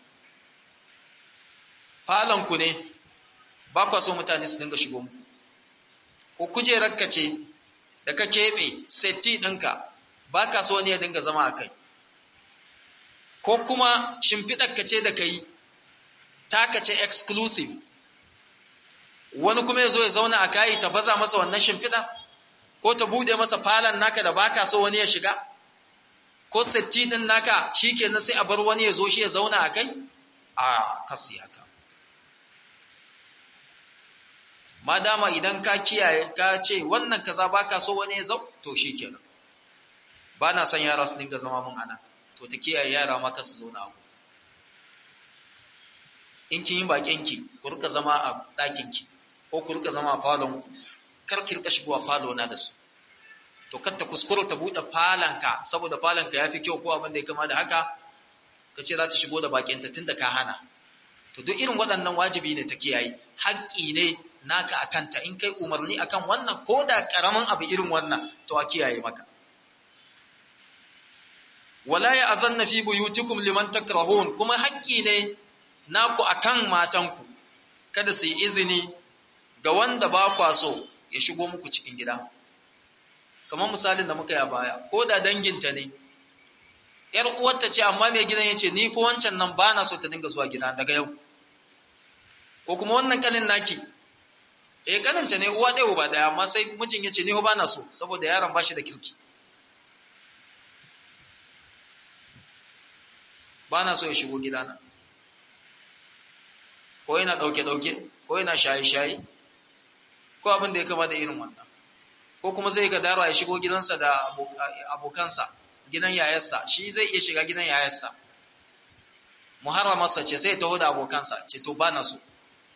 falon ku ne ba kwa so mutane su dinga shigo muku ko kujerar ka ce da ka keɓe setti ɗinka ba ka so ne ya dinga zama a kai ko kuma shimfiɗar ka ce da ka yi taka ce exclusive wani kuma ya zo ya zauna a kayi ta baza masa wannan shimfiɗa ko ta bude masa falon naka da baka so wani ya shiga ko setti ɗin naka shi kenan sai a bar wani ya zo shi ya zauna a kai a kasi haka madama idan ka kiyaye ka ce wannan kaza baka so wani ya zau to shi kenan ba na son yara su dinga zama mun ana to ta kiyaye yara ma su zauna a in kin yi bakin ki ku rika zama a ɗakin ki ko ku rika zama a falon ku kar ki rika shigowa falo na da su to kar ta kuskura ta buɗe falon ka saboda falon ka yafi kyau ko abin da ya kama da haka ka ce za ta shigo da bakin ta tunda ka hana to duk irin waɗannan wajibi ne ta kiyaye haƙƙi ne naka akan ta in kai umarni akan wannan ko da ƙaramin abu irin wannan to a kiyaye maka wala ya azanna fi buyutikum liman takrahun kuma haƙƙi ne naku akan matanku kada su yi izini ga wanda ba kwa so ya shigo muku cikin gida kamar misalin da muka yi a baya ko da danginta ne yar uwarta ce amma mai gidan yace ni ko wancan nan ba na so ta dinga zuwa gida daga yau ko kuma wannan kanin naki eh kaninta ne uwa ɗaya uba ɗaya amma sai mijin yace ni ko ba na so saboda yaron ba shi da kirki ba na so ya shigo gidana ko yana ɗauke-ɗauke ko yana shaye-shaye ko abin da ya kama da irin wannan ko kuma zai ka dara ya shigo gidansa da abokansa gidan yayarsa shi zai iya shiga gidan yayarsa muharramarsa ce sai ya taho da abokansa ce to ba na so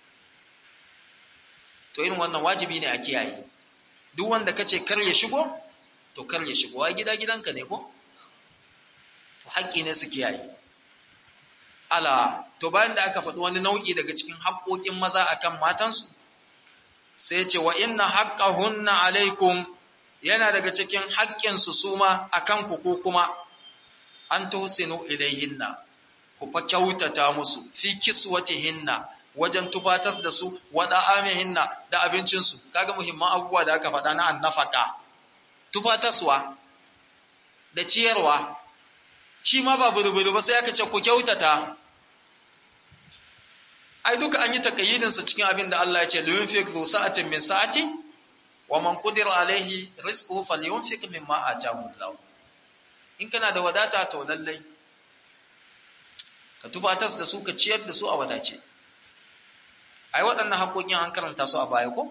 to irin wannan wajibi ne a kiyaye duk wanda ka ce kar ya shigo to kar ya shigo wa gida gidanka ne ko to haƙƙi ne su kiyaye ala to bayan da aka faɗi wani nau'i daga cikin haƙoƙin maza akan matansu sai ce wa inna haqqahunna alaikum yana daga cikin haƙƙinsu su ma akan ku ko kuma an tuhsinu ilayhinna ku fa kyautata musu fi kiswatihinna wajen tufatas da su wa da'amihinna da abincinsu kaga muhimman abubuwa da aka faɗa na annafaka tufataswa da ciyarwa shi ma ba buru ba sai aka ce ku kyautata ai duka an yi takayyidin sa cikin abin da Allah ya ce liyunfiq zu sa'atin min sa'ati wa man qadira alaihi rizquhu falyunfiq mimma ataahu Allah in kana da wadata to lallai ka tufatas da su ka ciyar da su a wadace ai waɗannan haƙoƙin an karanta su a baya ko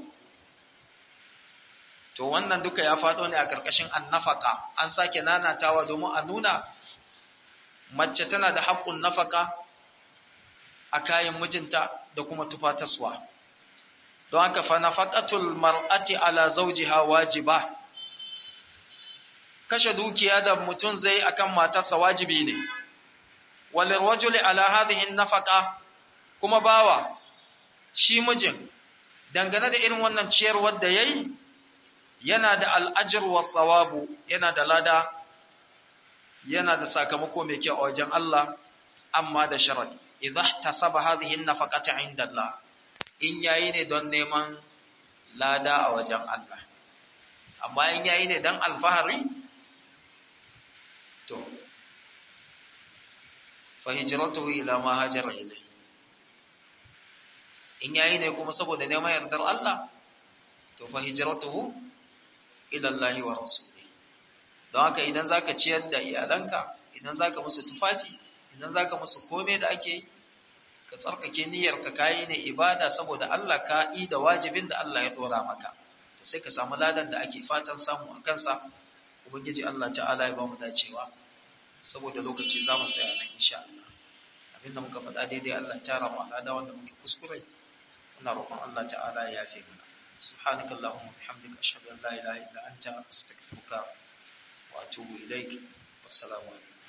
to wannan duka ya faɗo ne a ƙarƙashin annafaka an sake nanatawa domin a nuna mace tana da haƙƙun nafaka a kayan mijinta da kuma tufataswa don haka fa nafaqatul mar'ati ala zawjiha wajiba kashe dukiya da mutum zai akan matarsa wajibi ne walil rajuli ala hadhihi nafaqa kuma bawa shi mijin dangane da irin wannan ciyarwar da yayi yana da al'ajr wa thawabu yana da lada yana da sakamako mai kyau a wajen Allah amma da sharadi idza ihtasaba hadhihi nafaqata inda Allah in yayi ne don neman lada a wajen Allah amma in yayi ne don alfahari to fa hijratuhu ila ma hajara ilayhi in yayi ne kuma saboda neman yardar Allah to fa hijratuhu ila Allah wa rasulihi don haka idan zaka ciyar da iyalanka idan zaka musu tufafi idan zaka musu komai da ake yi ka tsarkake niyyarka kayi ne ibada saboda Allah ka yi da wajibin da Allah ya dora maka to sai ka samu ladan da ake fatan samu a kansa ubangiji Allah ta'ala ya ba mu dacewa saboda lokaci za mu tsaya nan insha Allah abinda muka faɗa daidai Allah ya tara mu alada wanda muke kuskure ina roƙon Allah ta'ala ya yafe mana سبحانك اللهم وبحمدك أشهد أن لا إله إلا أنت أستغفرك وأتوب إليك والسلام عليكم